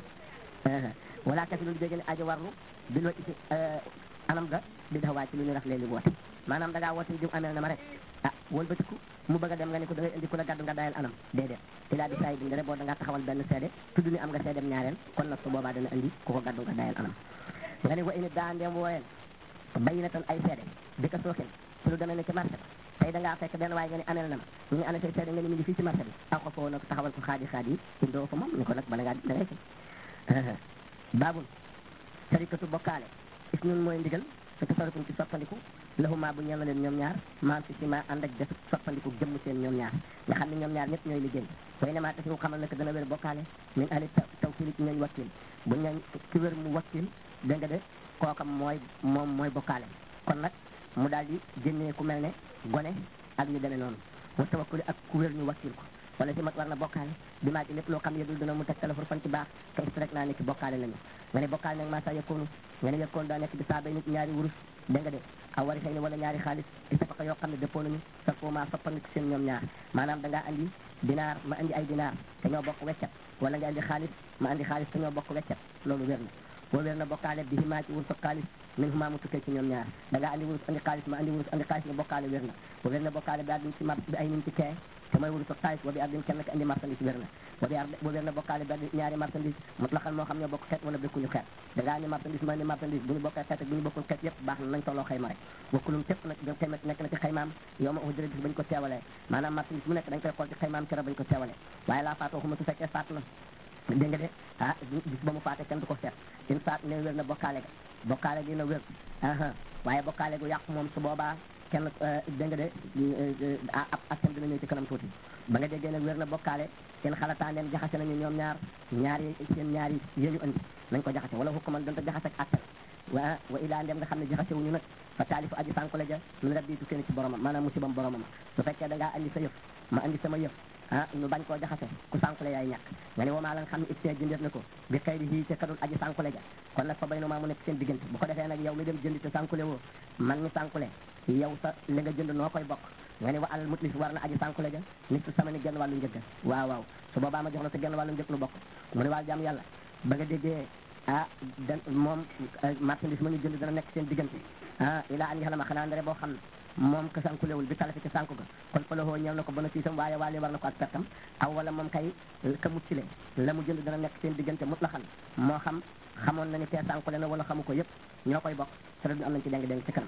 wala kasi lulu dégg ne ajo warlu bi loo ci anam ga di dafa wàcc lu ñu raflee li woote maanaam da ngaa woote diw ameel na ma rek ah wëlbatiku mu bëgg a dem nga ne ko da ngay indi ku la gàddu nga dayal anam déedéet ilaa bi sayi bi nga ne boo da ngaa taxawal benn seede tudd ni am nga seedem ñaareel kon nag su boobaa dana indi ku ko gàddu nga dayal anam nga ne wa ini daa ndeem wooyeen bayi na tan ay seede di ko sookin ci lu demee ne ci marché ba tey da ngaa fekk benn waaye nga ne ameel na ma ñu ngi ana say seede nga ne mi ngi fii ci marché bi aw ko foo nag taxawal ko xaadi xaadi yi indoo fa moom ni ko nag bala ngaa da ngay fay baabul sarikatu bokkaale is ñun mooy ndigal su tasarufum ci soppandiku lahuma bu ñeel na leen ñoom ñaar maam si si ma ànd ak def soppandiku jëmm seen ñoom ñaar nga xam ne ñoom ñaar ñëpp ñooy liggéey way ne maa tasiru xamal na ko dana wér bokkaale min ali tawkil ci ñooñ wakkil bu ñooñ ki wér mu wakkil dégg nga de kookam mooy moom mooy bokkaale kon nag mu daal di génnee ku mel ne gone ak ñu demee noonu wa tawakkuli ak ku wér ñu wakkil ko wala si mat war na bokkaale bi maa ci lépp loo xam yëdul dina mu teg téléphone fan ci baax ka rek naa ne ci bokkaale lañu nga ne bokkaale nag maa sa yëkkoonu nga ne yëkkoon daa nekk bi saa bay nit ñaari wurus dégg nga de aw wari xëy ni wala ñaari xaalis di safaka yoo xam ne dëppoo nañu sa foo maa soppandiku seen ñoom ñaar maanaam da ngaa andi dinaar ma andi ay dinaar te ñoo bokk weccat wala nga andi xaalis ma andi xaalis te ñoo bokk weccat loolu wér na boo wér na bokkaale bi himaa ci wurus ak xaalis min huma mu tukkee ci ñoom ñaar da ngaa andi wurus andi xaalis ma andi wurus andi xaalis nga bokkaale wér na boo wér na bokkaale bi addin ci mar bi ay nim ci kee te mooy wurus ak xaalis wa bi addin kenn ka andi marchandise wér na wa bi ar boo wér na bokkaale bi addin ñaari marchandise mutlaqan moo xam ñoo bokk xeet wala bekkuñu xeet da ngaa andi marchandise ma andi marchandise bu ñu bokkee xeet ak bu ñu bokkul xeet yëpp baax na nañ tolloo xayma rek wakkulum cëpp nag dem xayma nekk na ci xaymaam yow ma ujëra bis bañ ko teewalee maanaam marchandise mu nekk dañ koy xool ci xaymaam kera bañ ko teewalee waaye laa faatoo xuma su fekkee faat na dégg nga de ah bis ba mu faate kenn du ko seet in faat ne wér na bokkaale ga bokkaale gi na wér aha waaye bokkaale gu yàqu moom su boobaa kenn dégg nga de ab askan dina ñëw ci kanam tuuti ba nga déggee nag wér na bokkaale seen xalataan leen jaxase nañu ñoom ñaar ñaari seen ñaari yéñu andi nañ ko jaxase wala hukkuman donte jaxase ak attal wa wa ilaa ndem nga xam ne jaxase wuñu nag fa taalifu aji sànku la ja min rabbi tu kenn ci boromam maanaam musibam boromam su fekkee da ngaa andi sa yëf ma andi sama yëf ah ñu bañ koo jaxase ku sànkule yaay ñàkk nga ne wamaa la nga xam ne ibtee jëndeet na ko bi xëy di hii ca kadul aji sànkule ja kon nag fa bay no maa mu nekk seen diggante bu ko defee nag yow mi dem jëndi te sànkule woo man mi sànkule yow sa li nga jënd noo koy bokk nga ne wa alal mutlis war na aji sànkule ja nit su sama ni genn wàllu njëgg waaw waaw su boobaa ma jox la sa genn wàllu njëg lu bokk mu ne waal jàmm yàlla ba nga déggee ah dan moom marchandise ma ñu jënd dana nekk seen diggante ah ilaa an yaxla ma xanaa ndare boo xam ne moom ka sànkulewul bi talafi ci sànku ga kon fa lahoo ñeel na ko bona siisam waaye waale war na ko ak pertam aw wala moom kay ka muccile la mu jënd dana nekk seen diggante mut la xam moo xam xamoon na ni kee sànkule na wala xamu ko yëpp ñoo koy bokk te du am nañ ci deng deng ci kanam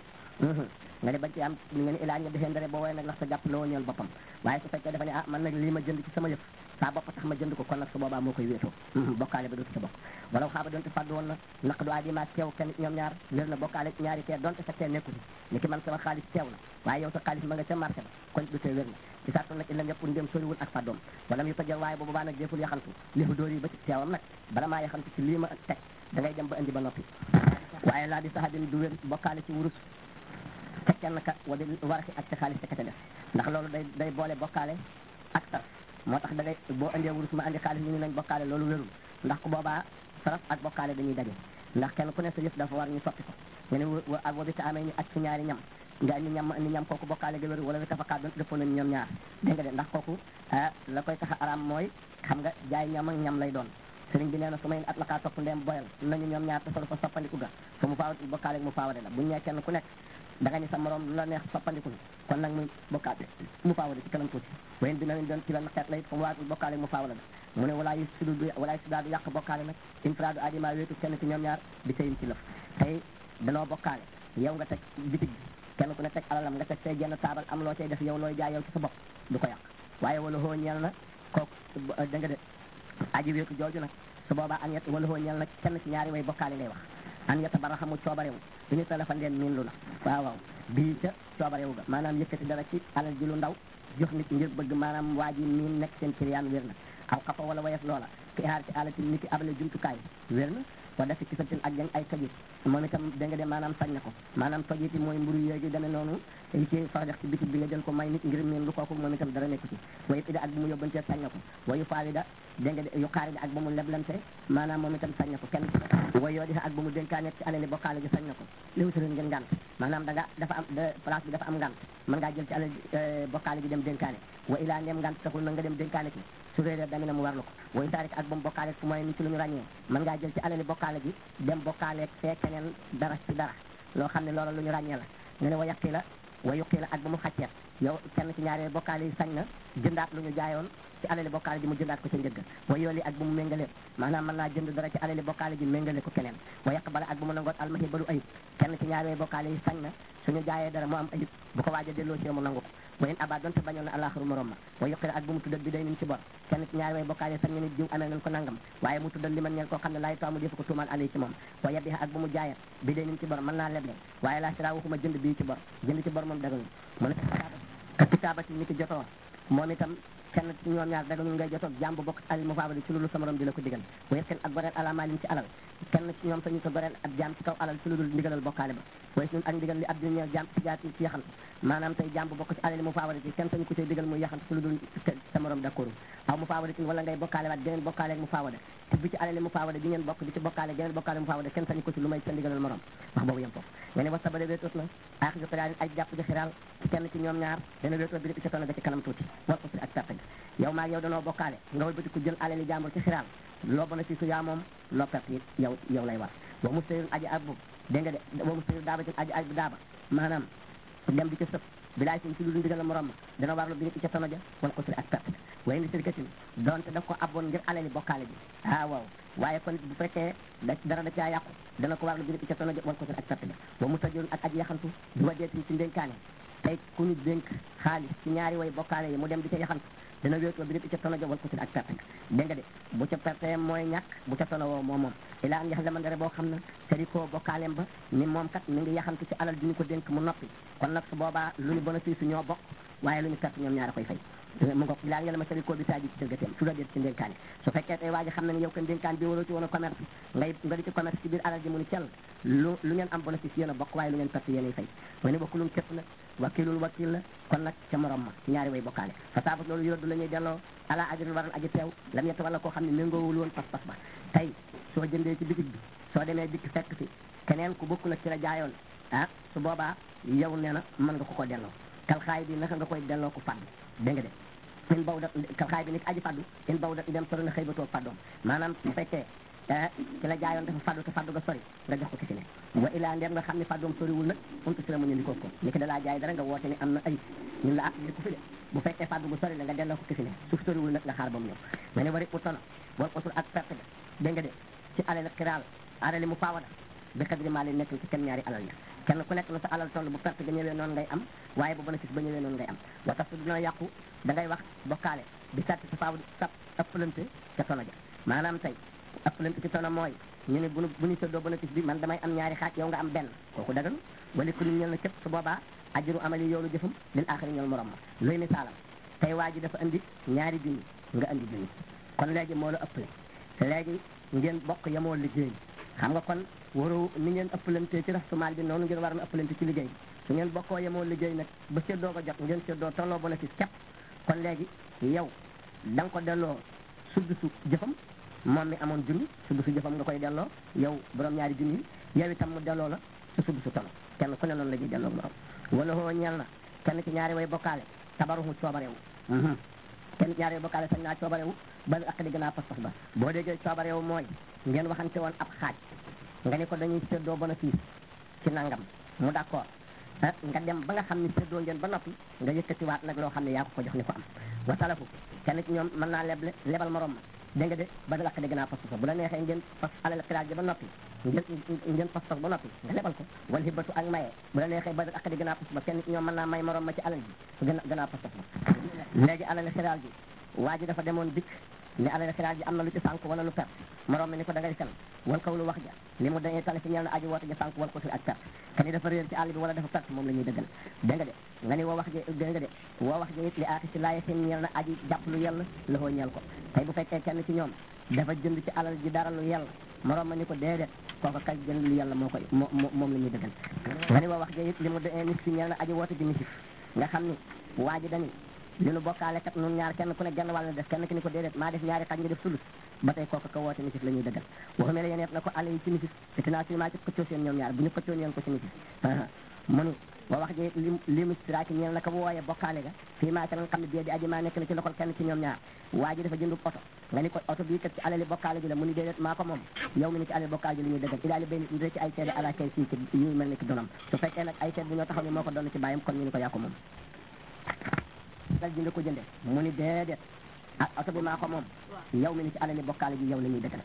nga ne bañ ci am nga ne ilaa ña defee ndare boo woye nag ndax sa jàpp loo ñeel boppam waaye su fekkee dafa ne ah man nag lii ma jënd ci sama yëf saa bopp tax ma jënd ko kon nag su boobaa moo koy wéetoo bokkaale ba dootu ca bokk wala xaaba doonte fàddu woon na naq du aji maa teew kenn ñoom ñaar wér na bokkaale ñaari kee donte sa kee nekku fi ni ki man sama xaalis teew na waaye yow sa xaalis ma nga ca marché ba kon du tee wér na ci sartu nag illam yëpp ndem soriwul ak fàddoom wala mu yu tojal waaye boobu baa nag deful yaxantu lifu dóor yi ba ci teewam nag bala maa yaxantu ci lii ma teg da ngay dem ba indi ba noppi waaye laa di saxadin du wér bokkaale ci wurus te kenn ka wa bi waraki ak ci xaalis te ka ca def ndax loolu day day boole bokkaale ak saraf moo tax da ngay boo indee wurus ma andi xaalis ñu ngi nañ bokkaale loolu wérul ndax ku boobaa saraf ak bokkaale dañuy daje ndax kenn ku ne sa yëf dafa war ñu soppi ko nga ne ak wa bi ta amee ñu ak ci ñaari ñam nga indi ñam indi ñam kooku bokkaale ga wéru wala wi tafakaat doon dëppoo nañu ñoom ñaar dégg nga de ndax kooku la koy tax a araam mooy xam nga jaay ñam ak ñam lay doon sëriñ bi nee na su may at lakaa topp ndeem boyal nañu ñoom ñaar te solo fa soppandiku ga fa mu faaw bokkaale mu faawade la buñu nee kenn ku nekk da nga ni sa morom lu la neex soppandiku kon nag muy bokkaale mu faawade ci kanam tuuti wayen bi na doon ci benn xeet la it fa mu waatul bokkaale mu faawale la mu ne walaa yu sudu walaa yu sudaadu yàq bokkaale nag infraadu adima wéetu kenn ci ñoom ñaar di tayin ci lëf tey danoo bokkaale yow nga teg bitig bi kenn ku ne teg alalam nga teg say genn taabal am loo cay def yow looy jaay yow ci sa bopp du ko yàq waaye wala hoo ñeel na kooku da nga de aji wéetu jooju nag su boobaa an yet wala hoo ñeel nag kenn ci ñaari way bokkaale ngay wax an yetta bara xamu coobarewu du ñu téléphone leen miin lu la waaw waaw bii ca coobarewu ga maanaam yëkkati dara ci alal ji lu ndaw jox nit ngir bëgg maanaam waa ji miin nekk seen ciriyaan wér na aw xafa wala wayef loola ki xaar ci alati nit ki abale jumtukaay wér na wa dafi kisatin ak jang ay tojit moom itam da nga de maanaam sañ na ko maanaam tojit yi mooy mburu yooyu demee noonu yi ci farajax ci bitig bi nga jël ko may nit ngir meen lu kooku moom itam dara nekku ci wayu ida ak bu mu yóbbantee sañ na ko wayu faalida da nga de yu xaarida ak ba mu leblante maanaam moom itam sañ na ko kenn way yoo dixa ak ba mu dénkaane ci alali bokkaale gi sañ na ko li wutaleen ngeen ngant maanaam da nga dafa am place bi dafa am ngant mën ngaa jël ci alal bokkaale gi dem dénkaane wa ilaa neem ngant taxul na nga dem dénkaane ci su réeree damina mu warlu ko wayu taarik ak ba mu bokkaale fu mooy ni ci lu ñu ràññee mën ngaa jël ci alali bokkaale gi dem bokkaale fee keneen dara ci dara loo xam ne loola lu ñu ràññee la nga ne wa yaqi la wa yuqi la ak ba mu xacceet yow kenn ci ñaari bokkaale yi sañ na jëndaat lu ñu jaayoon ci alali bokkaale ji mu jëndaat ko ca njëgg wa yooli ak bu mu méngalee maanaam mën naa jënd dara ci alali bokkaale ji méngale ko keneen wa yàq bala ak bu mu nangoot almahi balu ayib kenn ci ñaari bokkaale yi sañ na suñu jaayee dara mu am ayib bu ko waaja delloo ci mu nangu ko wa in aba donte bañoon na alaxaru morom ma wa yuqi la ak bu mu tuddal bi day nin ci bor kenn ci ñaari way bokkaale yi sañ na nit jiw amee nañ ko nangam waaye mu tuddal li man ñeen koo xam ne laay taamu defu ko tuumaal alay ci moom wa yabiha ak bu mu jaayee bi day nin ci bor mën naa leble waaye laa sira waxuma jënd bii ci bor jënd ci bor moom dagal mu ne ka kitaabati ni ki jotoo moom itam kenn ci ñoom ñaar daga ñu ngay jotoog jàmb bokk alal mu faabali ci loolu sama morom di la ko digal wa yet kenn ak goreel ala maalin ci alal kenn ci ñoom sañu ko goreel ab jaam ci kaw alal ci lu dul ndigalal bokkaale ba waaye ñun ak ndigal li ab di ñeel jaam ci jaat ci yaxant maanaam tey jàmb bokk ci alal mu faabali ci kenn sañu ko cay digal muy yaxant ci lu dul sa morom d'accord aw mu faawade tin wala ngay bokkaale waat geneen bokkaale ak mu faawade te bi ci alali mu faawade bi ngeen bokk di ci bokkaale geneen bokkaale mu faawade kenn sañu ko ci lu may sa ndigalal morom wax boobu yem foofu nga ne wa sabale wéetoot na aaxi jo xiraalin ay jàpp ji xiraal ci kenn ci ñoom ñaar dana wéetoot bi di ci toona ga ci kanam tuuti war ko si ak perte yow maa yow danoo bokkaale nga wëlbati ku jël alali jàmbur ci xiraal loo bona si su yaa moom loo perte it yow yow lay war wa mu sëyun aji ab dégg nga de wa mu sëyun daaba tin aji ab daaba maanaam dem di ca sëpp bilaay sin ci lu dul ndigal la morom ma dana warlu bi nit ca tono ja wala ko ak perte waaye ni sirkatin donte daf ko abboon ngir alali bokkaale ji ah waaw waaye kon bu fekkee da dara da caa yàqu dana ko warlu bi nit ca tono ja wala ko ak perte ja wa mu tajul ak aji yaxantu du wajeetin ci ndénkaane tey ku ñu dénk xaalis ci ñaari way bokkaale yi mu dem di ca yaxantu dana wéetoo bi nit ca tono ja wala ko ak perte dégg nga de bu ca perte mooy ñàkk bu ca tono woo moom moom ilaa an yax lamandare boo xam ne sarikoo bokkaaleem ba ni moom kat mi ngi yaxantu ci alal ji ñu ko dénk mu noppi kon nag su boobaa lu ñu bénéfice ñoo bokk waaye lu ñu perte ñoom ñaar a koy fay mu ngoog ilaa yàlla ma sarikoo bi taaji ci dëggateem su la déet ci ndénkaane su fekkee tey waa ji xam ne ne yow kan ndénkaan bi waroo ci woon a commerce ngay nga di ci commerce ci biir alal ji mu ni cell lu lu ngeen am bénéfice yéen a bokk waaye lu ngeen perte yéen ay fay ma ne bokkulum képp la wakilul wakil la kon nag ca morom ma ci ñaari way bokkaale fa saabat loolu yuraddu la ñuy delloo ala ajrin waral aji teew lam yetta wala koo xam ne méngoowul woon pas-pas ba tey soo jëndee ci bitig bi soo demee dikk fekk fi keneen ku bokk nag ci la jaayoon ah su boobaa yow nee na mën nga ko ko delloo kal xaay bi naka nga koy delloo ko fàddu dégg nga de in baw da kal xaay bi nit aji fàddu in baw da i dem sori na xëy ba toog fàddoom maanaam su fekkee ci la jaayoon dafa fàddu te fàddu ga sori nga jox ko ki si ne wa ilaa ndem nga xam ne fàddoom soriwul nag untu si la mu ñu ndikoo ko ni ki da laa jaay dara nga woote ni am na ayib ñun la ah li ko fi de bu fekkee fàddu gu sori la nga delloo ko ki si ne suuf soriwul nag nga xaar ba mu ñëw nga ne wari utono boo utul ak perte ga dégg nga de ci alal xiraal alali mu faawada bi xadri maa leen nekk ci kenn ñaari alal ya kenn ku nekk na sa alal toll bu perte ga ñëwee noonu ngay am waaye bu bénéfice ba ñëwee noonu ngay am wa tax dina yàqu da ngay wax bokkaale bi sàtti sa faaw sa ëppalante ca tono ja maanaam tey ëppalante ci tono mooy ñu ne bu nu bu ñu séddoo bénéfice bi man damay am ñaari xaaj yow nga am benn kooku dagal wala ku ñu ñel na képp su boobaa ajiru amali yoolu jëfam lil aaxiri ñool morom ma luy misaalam tey waa ji dafa andi ñaari junni nga andi junni kon léegi moo la ëppale léegi ngeen bokk yemoo liggéey xam nga kon waru ni ngeen ëppalante ci rasumaal bi noonu ngeen war na ëppalante ci liggéey su ngeen bokkoo yemoo liggéey nag ba séddoo ko jot ngeen séddoo tolloo bénéfice képp kon léegi yow da nga ko delloo suddusu jëfam moom mi amoon junni suddusu jëfam nga koy delloo yow borom ñaari junni yi yow itam mu delloo la sa suddusu tono kenn ku ne noonu la ñuy delloo morom wala hoo ñeel na kenn ci ñaari way bokkaale tabaruhu coobarewu kenn ci ñaari way bokkaale sañ naa coobarewu ba ak di gën a pas-pas ba boo déggee coobarewu mooy ngeen waxante woon ab xaaj nga ni ko dañuy séddoo bénéfice ci nangam mu d'accord nga dem ba nga xam ne séddoo ngeen ba noppi nga yëkkatiwaat nag loo xam ne yaa ko ko jox ni ko am wa salafu kenn ci ñoom mën naa leble lebal morom ma dégg nga de ba dal ak di gën a pas-pas bu la neexee ngeen pas alal xiraaj ba noppi ngeen ngeen pas-pas ba noppi nga lebal ko wala hibatu ak maye bu la neexee ba dal ak di gën a pas-pas kenn ci ñoom mën naa may morom ma ci alal ji gën a gën a pas-pas ba léegi alal xiraaj ji waa ji dafa demoon dikk ne alal xiraaj ji am na lu ci sànk wala lu perte morom mi ni ko da ngay fen wal kaw lu wax ja li mu dañuy tali fi ñeel na aji woote ja sànk wal ko fi ak perte te ni dafa réer ci àll bi wala dafa perte moom la ñuy dëggal dégg nga de nga ni woo wax ji dégg nga de woo wax ji it li aaxi si laaye seen ñeel na aji jàpp lu yell loxoo ñeel ko tey bu fekkee kenn ci ñoom dafa jënd ci alal ji dara lu yell morom ma ni ko déedéet kooku kay jënd lu yàlla moo koy moo moom la ñuy dëggal nga ni wa wax ja it li mu de nis fi ñeel na aji woote ji misif nga xam ni waa ji dañu li nu bokkaale kat nun ñaar kenn ku ne genn wàll def kenn ki ni ko déedéet maa def ñaari xaj nga def sulus ba tey kooku ko woote misif la ñuy dëggal waxu mel yéen na ko àll yi ci misif te tinaa si maa ci xëccoo seen ñoom ñaar bu ñu xëccoo ñeen ko ci misif mu ni wa wax ji li li mu siraaki ñeel na ko bu wooyee bokkaale ga fii maa ca nga xam ne bie di aji maa nekk na ci loxol kenn ci ñoom ñaar waa ji dafa jëndub oto nga ni ko oto bii kat ci alali bokkaale ji la mu ni déedéet maa ko moom yow mi ni ci alali bokkaale ji la ñuy dëggal idaali bay nit ci ay seede ala kay sii ci yu mel ni ki donam su fekkee nag ay seede bu ñoo taxaw ni moo ko doon ci bàyyam kon ñu ni ko yaa ko moom dal ji nga ko jënde mu ni déedéet ah oto bi maa ko moom yow mi ni ci alali bokkaale ji yow la ñuy dëggal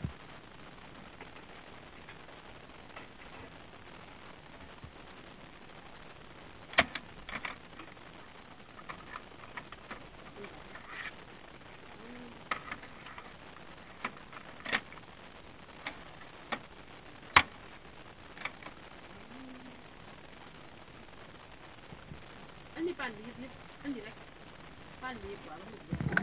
andi pan bi yëpp yëpp andi rek pan bi yëpp waaw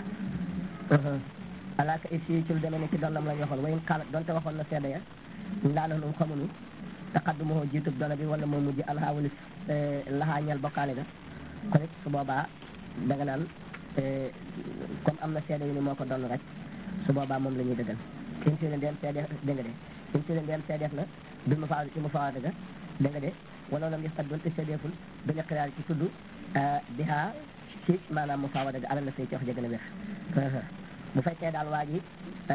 alaaka it si ci lu demee ni ci donnam la ñu waxoon wayin xaalat donte waxoon na seede ya laa na num xamuñu taqaddumoo jiitub dona bi wala moo mujj alhaa walis lahaa ñal bokkaale ga kon it su boobaa da nga naan comme am na seede yu ni moo ko donn rek su boobaa moom la ñuy dëggal in si leen dem seede dégg nga de in si leen dem seedeef na bil mu faa ci mu faa dëgga dégg nga de wala lam yëf doon te seedeeful bi liqraar ci tudd bihaa ci maanaam mu faa dëgg alal la say ci wax jëgën a wér bu fekkee daal waa ji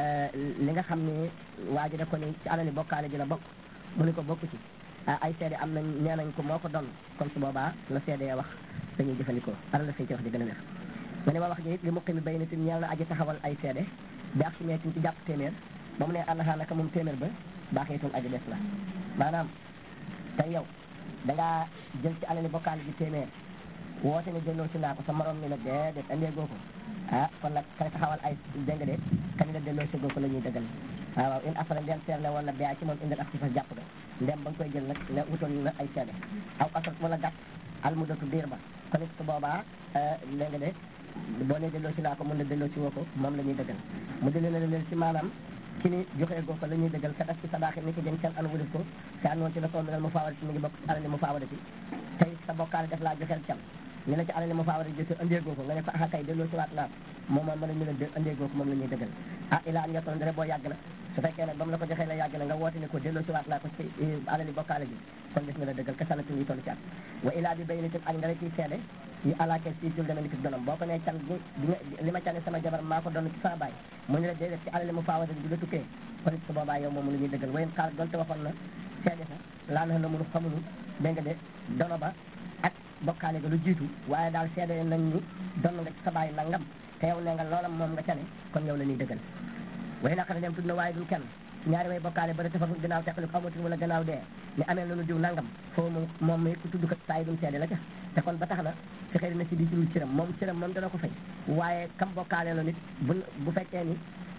li nga xam ne waa ji da ko ni ci alali bokkaale ji la bokk mu ni ko bokk ci ay seede am nañ nee nañ ko moo ko doon kon su boobaa la seede wax dañuy jëfandikoo alal la say ci wax jëgën a wér nga ne ma wax ji it li mu ximi bay nitin ñeel na aji taxawal ay seede bi ak si meetin ci jàpp téeméer ba mu ne ànnaxaa naka moom téeméer ba baaxeetul aji des la maanaam tey yow dangaa jël ci alali bokkaale ji téeméer woote ne delloo si naa ko sa morom ni la déedéet andee goo ko ah kon nag kay taxawal ay dégg nga de kañ la delloo si goo ko la ñuy dëggal waaw waaw in afara ndem seer la wala bia ci moom indil ak si fa jàpp ga ndem ba nga koy jël nag ne wutoon na ay seede aw asrat wala gàtt almudatu diir ba kon it su boobaa dégg nga de boo ne delloo si naa ko mën na delloo si woo ko moom la ñuy dëggal mu delloo na leen si maanaam ci ni joxee goo ko la ñuy dëggal ka def ci sadaaxi ni ki jën seen an wulif ko te anoon ci la ko minal mu faawadati mi ngi bokk ci alali mu faawadati tey sa bokkaale def laa joxeel can ñu la ci alali mu faawadati jëse andee goo ko nga ne ko ah kay delloo si waat naa moom moom mën a ñu leen andee goo ko moom la ñuy dëggal ah ilaa an yottoon dara boo yàgg na su fekkee nag ba mu la ko joxee la yàgg na nga woote ne ko delloo si waat naa ko ci alali bokkaale ji kon des na la dëggal ka sanatu yi toll ci at wa ilaa bi bay ni ak nga la ciy seede yi alaake si jul dama ni ki donam boo ko nee can bi li ma cane sama jabar maa ko doon ci sama baay mu ñu la déedéet ci alali mu faawada bi la tukkee kon it su boobaa yow moom la ñuy dëggal wayen xaal donte waxoon na seede sa laa na na mënu xamunu dégg nga de dono ba ak bokkaale ga lu jiitu waaye daal seede nañ ni doon nga ci sa baay nangam te yow nee nga loolam moom nga cane kon yow la ñuy dëggal way naqara dem tudd na waaye dul kenn ñaari way bokkaale ba da tafafu gannaaw teqali ko amatul wala gannaaw dee ni amee nañu diw nangam foofu moom moom mi ku tudd kat saa yi dum seede la ca te kon ba tax na fi xëy na si di ci lu ciram moom ciram moom dana ko fay waaye kam bokkaale la nit bu bu fekkee ni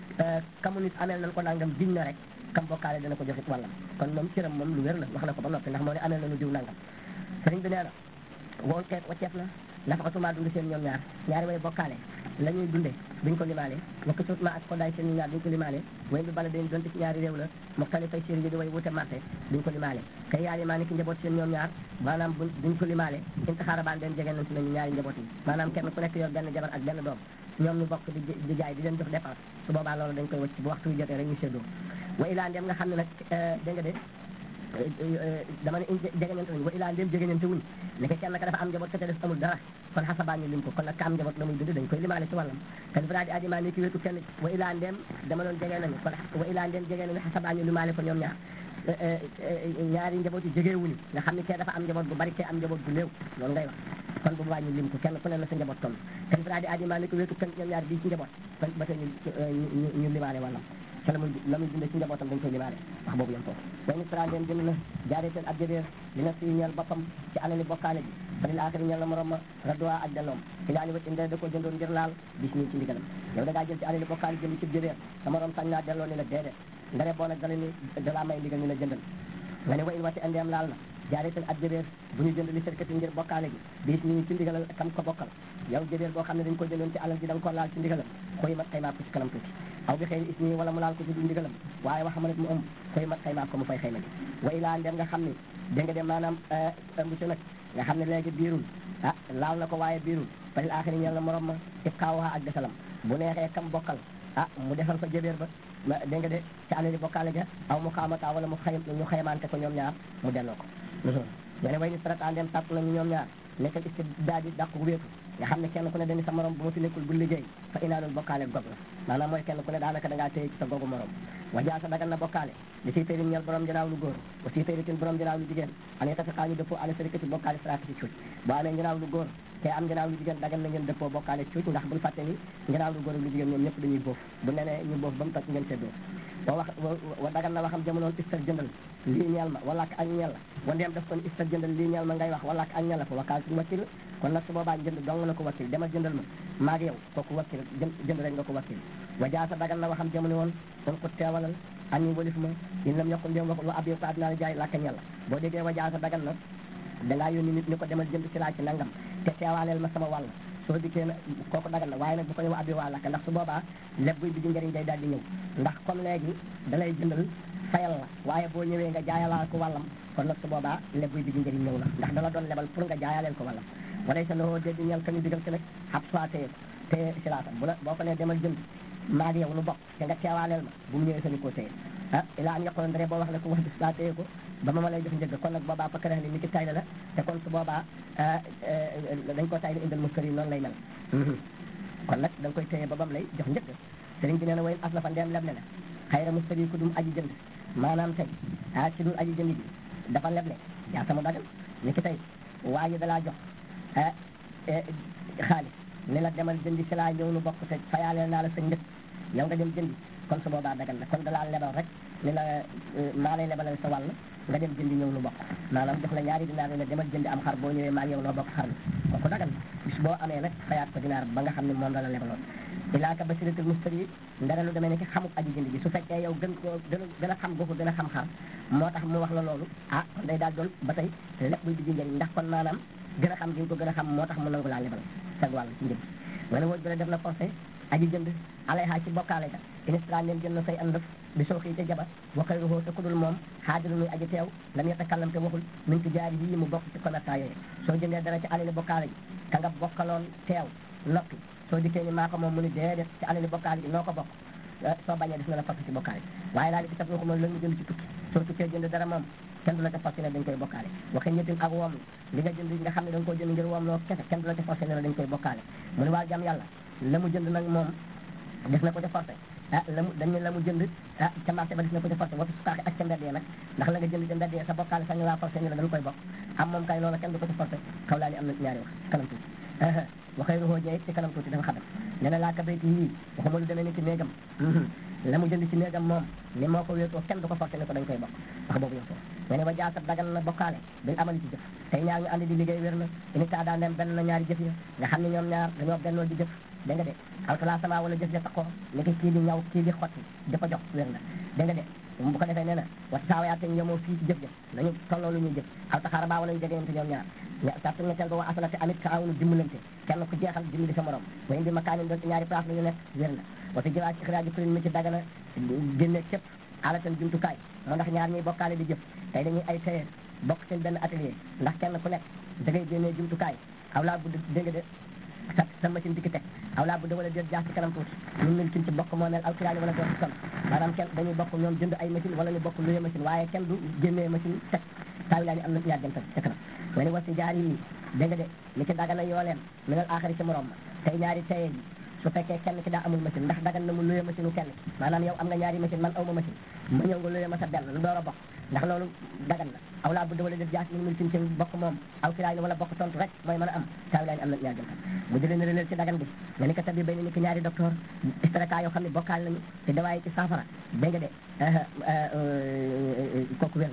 kamu nit ameel nañ ko nangam diñ na rek kam bokkaale dana ko joxit wàllam kon moom ciram moom lu wér la wax na ko ba noppi ndax moo ne ameel nañu diw nangam sëriñ bi nee na woon xeet wacceef na nafaxatumaa dund seen ñoom ñaar ñaari way bokkaale la ñuy dunde duñ ko limaale wakk suut ma ak ko daay seen ñaar duñ ko limaale way bi bala dañ donte ci ñaari réew la moxtali fay séri yi di way wute marché duñ ko limaale kay yaari maa ni ki njaboot seen ñoom ñaar maanaam bu duñ ko limaale intaxaara baan den jege nañ si nañu ñaari njaboot yi maanaam kenn ku nekk yor benn jabar ak benn doom ñoom ñu bokk di di jaay di leen jox dépense su boobaa loolu dañ koy wacc bu waxtu wi jotee rek ñu séddoo wa ilaa ndem nga xam ne nag dégg nga de dama ne jegeñante wuñ wa ilaa ndéem jegeñante wuñ ne kenn ka dafa am njaboot ka te def amul dara kon xasabaa ñu lim ko kon nag ka am njaboot la muy dund dañ koy limaale ci wàllam te dafa daal di ajimaa ni ki wéetu kenn wa ilaa ndéem dama doon jege nañu kon wa ilaa ndéem jege nañu xasabaa ñu limaale ko ñoom ñaar ñaari njaboot yi jege wuñu nga xam ne kee dafa am njaboot bu bari kee am njaboot bu néew loolu ngay wax kon bu boobaa ñu lim ko kenn ku ne na sa njaboot toll te dafa daal di ajimaa ni ki wéetu kenn ñoom ñaar bii ci njaboot kon ba tey ñu ñu limaale wàllam te la muy la muy dundee ci njabootam dañ koy limaale wax boobu yem foofu way nit trandeen jënd na jaareeteen ab jëbeer dina si ñeel boppam ci alali bokkaale ji fa lil axiri ñeel na morom ma radduwaa ak delloom ilaa ni wat inde da ko jëndoon ngir laal bis nii ci ndigalam yow da ngaa jël ci alali bokkaale jënd ci jëbeer sa morom sañ naa delloo ni la déedéet nga ne boo nag dala ni da laa may ndigal ni la jëndal nga ne wa in wati andeem laal na jaareeteen ab jëbeer bu ñu jënd li sërkati ngir bokkaale gi bis nii ci ndigalal kam ko bokkal yow jëbeer boo xam ne dañ ko jëndoon ci alal ji da nga ko laal ci ndigalam xoyi mat xëy maa ko ci kanam tuuti aw bi xëy ismi wala mu laal ko ci du ndigalam waaye wax ma ne mu ëmb koy mat xaymaa ko mu fay xayma ji wa ilaa ndem nga xam ne dégg nga de maanaam ëmb si nag nga xam ne léegi biirul ah laal na ko waaye biirul falil axiri ñeel na morom ma ibqaawuha ak desalam bu neexee kam bokkal ah mu defal ko jëbeer ba ma dégg nga de ci alali bokkaale ja aw mu xaamata wala mu xay ñu xaymante ko ñoom ñaar mu delloo ko nga ne way ni sarata ndem tàpp nañu ñoom ñaar nekkal istibdaad yi dàqu wéetu nga xam ne kenn ku ne dañu sa morom bu ma fi nekkul bu liggéey fa inaanul bokkaale gog la maanaam mooy kenn ku ne daanaka da ngaa téye ci sa gogu morom wajaa sa dagal na bokkaale li siy tëri ñeel borom janaaw lu góor wa siy tëri tin borom janaaw lu jigéen an yeta fi xaa ñu dëppoo ala sarikati bokkaale saraka ci cuuj boo amee janaaw lu góor te am janaaw lu jigéen dagal na ngeen dëppoo bokkaale cuuj ndax buñ fàtte ni janaaw lu góor ak lu jigéen ñoom ñëpp dañuy boof bu nenee ñu boof ba mu toj ngeen seddoo wa wax wa dagal na waxam jamonoon istar jëndal lii ñeel ma wala ak ñeel la wa ndeem def kon istar jëndal lii ñeel ma ngay wax wala ak ñeel la fa wakkaal ci wakkil kon nag su boobaa jënd dong na ko wakkil demal jëndal ma maag yow kooku wakkil jënd jënd rek nga ko wakkil wa jaasa dagal na waxam jamono woon kon ko teewalal añi walif ma in lam yokkul ndéem waxul wa ab yow ko addinaa la jaay làkka ñeel la boo déggee wa jaasa dagal na dangaa yónni nit ñu ko demal jënd ci laa ci nangam te teewaaleel ma sama wàll soo dikkee na kooku dagal na waaye nag bu ko ne wa ab yow waa làkka ndax su boobaa leb buy bi di njëriñ day daal di ñëw ndax comme léegi da lay jëndal fayal la waaye boo ñëwee nga jaayalaa ko wàllam kon nag su boobaa leb buy bi di njëriñ ñëw na ndax dala doon lebal pour nga jaayaleel ko wàllam walay sa loxoo dé di ñeel ka ñu digal ci nag xab soit téye ko téye si laata bu la boo ko nee demal jënd maa ngi yow nu bokk te nga teewaaleel ma bu mu ñëwee sañu koo téye ah ilaa am yaqoon ndare boo wax ne ko wax bis laa téye ko ba ma ma lay jox njëgg kon nag boobaa fa kërax li ni ki tay la la te kon su boobaa dañ ko tay li indal muskër yi noonu lay mel kon nag da nga koy téye ba bam lay jox njëgg sëriñ bi nee na wayn as la fa ndeem leb ne la xayra muskër yi ku dum aji jënd maanaam tey ah ci dul aji jënd bi dafa leble yaa sama dagal ni ki tey waa ji dalaa jox xaalis ne la demal jëndi si laa ñëw nu bokk te fayaaleel naa la sa njëkk yow nga dem jëndi kon su boobaa dagal na kon dalaa lebal rek ni la maa lay lebalal sa wàll nga dem jëndi ñëw nu bokk maanaam jox la ñaari dinaar ne demal jëndi am xar boo ñëwee maa yow noo bokk xar bi kooku dagal na bis boo amee nag fayaat ko dinaar ba nga xam ne moom la la lebaloon ilaaka basiratul mustari ndara lu demee ne ki xamuk aji jënd ji su fekkee yow gën koo gën a gën a xam googu gën a xam xar moo tax mu wax la loolu ah kon day daal doon ba tey lépp buy digg njëriñ ndax kon maanaam gën a xam gi nga ko gën a xam moo tax mu nangu laa lebal sag wàll ci njëg nga ne wóoj bi la def na forcé aji jënd alayha ci bokkaale ga inistra leen jënd na say andëf bi soo xii te jaba waxay ruxoo te kudul moom xaadiru muy aji teew lam yatakallam te waxul min ci jaari yi mu bokk ci commerçant yooyu soo jëndee dara ci alali bokkaale ji ka nga bokkaloon teew noppi soo dikkee ni maa ko moom mu ni déedéet ci alali bokkaale ji noo ko bokk soo bañee def na la forcé ci bokkaale waaye daal di ci taf waxuma lan mu jënd ci tukki soo tukkee jënd dara moom kenn du la ca forcé ne dañ koy bokkaale waxe ñettin ak woom li nga jënd nga xam ne da nga koo jënd ngir woom loo kese kenn du la ca forcé ne la dañ koy bokkaale mu ne waa jam yàlla la mu jënd nag moom def na ko ca forcé ah la mu dañ ne la mu jënd ah ca marché ba def na ko ca forcé wa fi sukaaxi ak ca mbedd yi nag ndax la nga jënd ca mbedd yi sa bokkaale sax ñu laa forcé ne la dañ koy bokk am moom kay loola kenn du ko ca forcé xaw laa ni am na ñaari wax kanam tuuti waxee ruxoo jeey ci kanam tuuti dafa xadam ne na laa ka bayti yii waxuma lu demee ni ci néegam la mu jënd ci néegam moom ni moo ko wéetoo kenn du ko forcé ne ko dañ koy bokk wax boobu yow nga ne wa jaasat dagal na bokkaale bil amali ci jëf tey ñaar ñu andi di liggéey wér na ini taa daa dem benn na ñaari jëf ya nga xam ne ñoom ñaar dañoo bennoo di jëf dégg nga de alkala sama wala jëf ja taqoo ni ki kii di ñaw kii di xotti di ko jox wér na dégg nga de bu ko defee nee na wa saawayaate ñoomoo fii ci jëf jëf nañu tolloo lu ñuy jëf aw taxaara baa wala ñu jegeyante ñoom ñaar sartu ñetteel ba wa asalate amit ka awunu dimbalante kenn ku jeexal dimbali sa morom wa indi makaanin doon ci ñaari place la ñu nekk wér na wata jëlaa ci xiraaji kuréel mi ci dagana génne cëpp alatan jumtukaay moo ndax ñaar ñuy bokkaale di jëf tey dañuy ay tailleur bokk seen benn atelier ndax kenn ku nekk da ngay génnee jumtukaay aw laa bu dégg de sa sa machine dikki teg aw laa bu wala déet jaax ci kanam tuuti ñun mil kin ci bokk moo mel aw kiraani wala doon ci kon maanaam kenn dañuy bokk ñoom jënd ay machine wala ñu bokk luye machine waaye kenn du génnee machine teg taawi laa ni am na ñaar jëm ca kanam nga ne wasi jaar yi dégg nga de li ci dagana yoo leen minal aaxari ci morom ma tey ñaari taye ji su fekkee kenn ki daa amul machine ndax dagan na mu luye machine u kenn maanaam yow am nga ñaari machine man aw ma machine ma ñëw nga luye ma sa benn lu door a bokk ndax loolu dagan na aw laa budda wala def jaas min mil kin ci bokk moom aw kiraay wala bokk tontu rek mooy mën a am taawi laa ni am na ñaar jëm mu jëlee ne releel ci dagan bi nga ni ko tabi bay ni ki ñaari docteur istraka yoo xam ne bokkaal nañu te dawaay ci saafara dégg nga de kooku wér na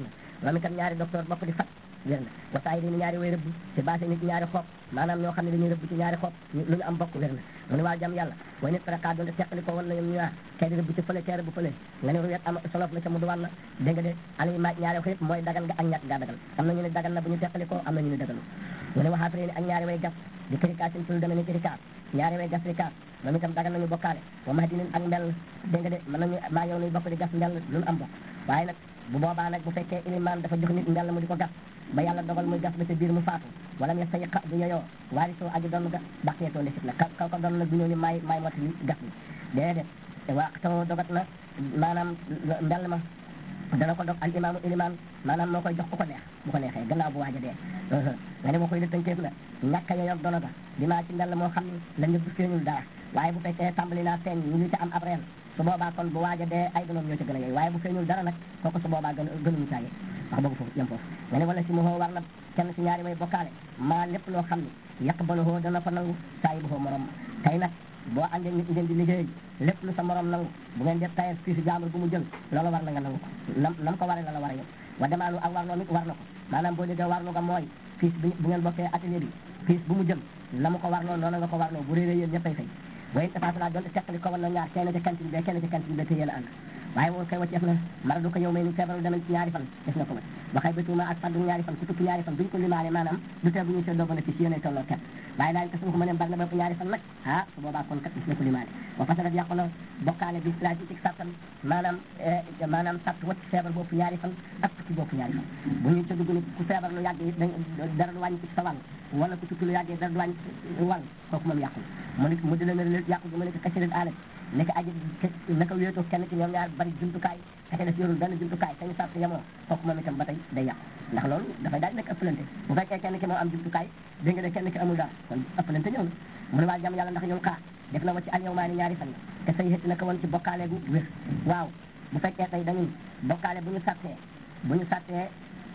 loolu itam ñaari docteur bokk di fat wér na wasaay yi ñaari way rëbb ci baase nit ñaari xob maanaam ñoo xam ne dañuy rëbb ci ñaari xob lu ñu am bokk wér na mu ne waa jam yàlla way nit faraka doon te teqali ko wan na ñoom ñaar kay di rëbb ci fële kay rëbb fële nga ne ruyet am solof la ca mu du wàll dégg nga de alay maaj ñaari xëyit mooy dagal nga ak ñàkk gaa dagal am na ñu ne dagal na bu ñu teqali ko am na ñu ne dagalu mu ne waxaat ni ak ñaari way gas di kirikaas sin tul deme ni kirikaas ñaari way gas rikaas moom itam dagal nañu bokkaale wa ma dinin ak mbell dégg nga de mën nañu maa yow nuy bokk di gas mbell lu am bokk waaye nag bu boobaa nag bu fekkee ilimaan dafa jox nit mbell mu di ko gas ba yàlla dogal muy gas ba ca biir mu faatu wala mu sayiqa du yoyoo waari soo aji doon ga baqeetoo ndesit na kaw ko doon nag du ñëw ni maay maay mot li gas bi déedéet waa taw dogat na maanaam mbell ma dana ko dog al imaamu ilimaan maanaam moo koy jox ku ko neex bu ko neexee gannaaw bu waaj a dee nga ne ma koy lëttankeef la ñàkk a yoyoog dono ga dinaa ci mbell moo xam ne la ñëpp feeñul dara waaye bu fekkee tàmbali naa feeñ ñu ngi ci am ab reen su boobaa kon bu waaj a dee ay donoom ñoo ci gën a yey waaye bu feeñul dara nag kooku su boobaa gën gënuñu caa yey wax boobu foofu yem foofu nga ne wala si mohoo war na kenn si ñaari way bokkaale maa lépp loo xam ne yàq balohoo dana ko nangu saa yi bu morom tey nag boo àndee nit ngeen di liggéey lépp lu sa morom nangu bu ngeen def tayal fii si jaamur bu mu jël loolu war na nga nangu ko nam nam ko waree la la war a yow wa demaanu ak warloo nit war na ko maanaam boo déggee warlu nga mooy fiis bi bu ngeen bokkee atelier bi fiis bu mu jël na mu ko warloo noonu nga ko warloo bu réeree yéen ñëppay fay way tafaasala doon teqali ko wala ñaar kenn ci cantine bi kenn ci cantine bi te yéen a ànd waaye woon koy wacceef na mara du ko yow may ni feebaru demen ci ñaari fan def na ko wacc waxay bëtuuma ak faddu ñaari fan ku tukki ñaari fan duñ ko limaale maanaam du tee bu ñuy seddoo bénéfice yéenay tolloo ket waaye daal ko suñu ko mënee bari na ba ñaari fan nag ah su boobaa kon kat def na ko limaale wa fasadat yàqu na bokkaale bi laa ci ci sattan maanaam maanaam satt wacc feebar boobu ñaari fan ak tukki boobu ñaari fan bu ñu ca dugg ni ku feebar lu yàgg it dara du wàññi ci sa wàll wala ku tukki lu yàggee dara du wàññi ci wàll kooku moom yàqu mu ne mu di leen yàqu gi mu ne ko kasirat alat nekk aji naka wéetoo kenn ci ñoom ñaar bari jumtukaay kese def yorul benn jumtukaay sañu sàrt yemoo kooku moom itam ba tey day yàqu ndax loolu dafay daal di nekk ëppalante bu fekkee kenn ki moo am jumtukaay dégg nga de kenn ki amul dara kon ëppalante ñëw na mu ne waa jàmm yàlla ndax ñoom xaar def na wa ci al yow maa ni ñaari fan yi te say xëtt naka woon ci bokkaale gu wér waaw bu fekkee tey dañuy bokkaale bu ñu sàttee bu ñu sàttee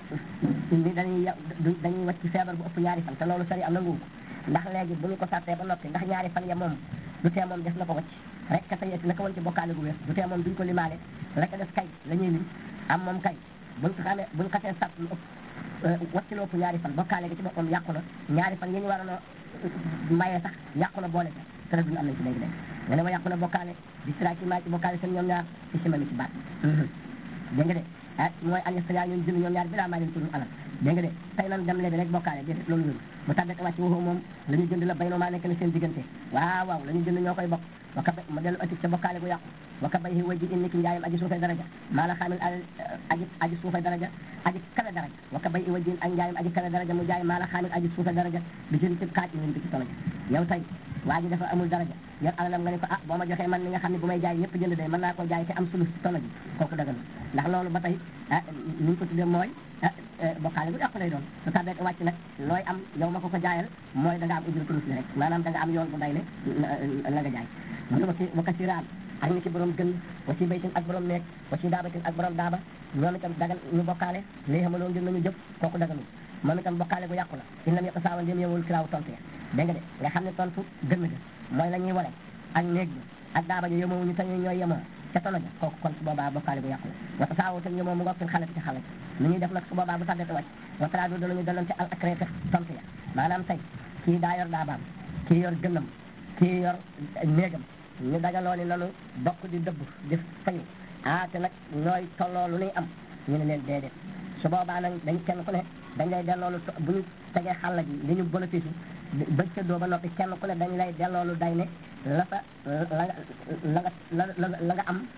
ni dañuy dañuy wacc ci feebar bu ëpp ñaari fan te loolu sari am na nguur ndax léegi bu ñu ko sàttee ba noppi ndax ñaari fan ya moom du tee moom def na ko wacc rek ka sayeti naka woon ci bokkaale gu wér du tee moom duñ ko limaale rek def kay la ñuy lim am moom kay buñ ko xamee buñ xasee sàtt lu ëpp wacc lu ëpp ñaari fan bokkaale gi ci boppam yàqu na ñaari fan yi ñu waroon a mayee sax yàqu na boole ca te duñu am nañ ci léegi léegi nga ne ma yàqu na bokkaale di sira ci maa ci bokkaale seen ñoom ñaar ci sima mi ci baat dégg nga de ah mooy an yastria ñun jënd ñoom ñaar bi laa maa leen tudd alal dégg nga de tey nan dem lebi rek bokkaale déedéet loolu wéru bu tàddate wàcc waxoo moom la ñu jënd la bay noo maa nekk na seen diggante waaw waaw la ñu jënd ñoo koy bokk waka bay ma dellu atik ca bokkaale gu yàqu waka bay way ji in ni ki njaayam aji suufay daraja maa la xaamil aji aji suufay daraja aji kale daraja waka bay way ji ak njaayam aji kale daraja mu jaay maa la xaamil aji suufay daraja bi jënd ci kaaj ñu ko ci tolaja yow tey waa ji dafa amul daraja yor alalam nga ne ko ah boo ma joxee man li nga xam ne bu may jaay ñëpp jënd day mën naa ko jaay te am sulus ci tono ji kooku dagal ndax loolu ba tey ah ni ñu ko tuddee mooy ah bokkaale bu yàqu lay doon su tardé wàcc nag looy am yow ma ko ko jaayal mooy da nga am ujur tulus li rek maanaam da nga am yoon bu day ne la nga jaay mu ne wasi waka siraan ak ni ki borom gën wasi baytin ak borom neeg wasi daabatin ak borom daaba ñoom itam dagal ñu bokkaale lii xamaloo ngir nañu jëf kooku dagalul moom itam bokkaale gu yàqu la in lam yàqu saawa ndéem yowul kiraaw tontu ya dégg nga de nga xam ne tontu gën ga mooy la ñuy wale ak néeg bi ak daaba ji yemoo ñu tañu ñooy yemoo ca tono ja kooku kon su boobaa bokkaale gu yàqu la wata saawo te yemoo mu ngoog fil xalati ci xalat nu ñuy def nag su boobaa bu tàddete wàcc watara du danañu daloon ci al akrete tontu ya maanaam tey kii daa yor daabaam kii yor gënnam kii yor néegam ñu dajaloo ni nanu bokk di dëbb di fayu ah te nag ñooy tolloo lu nuy am ñu ne leen déedéet su boobaa nag dañ kenn ku ne dañ lay delloolu bu ñu tegee xàll ji li ñu bénéfice ba séddoo ba noppi kenn ku ne dañ lay delloolu day ne la sa la nga la nga la la nga am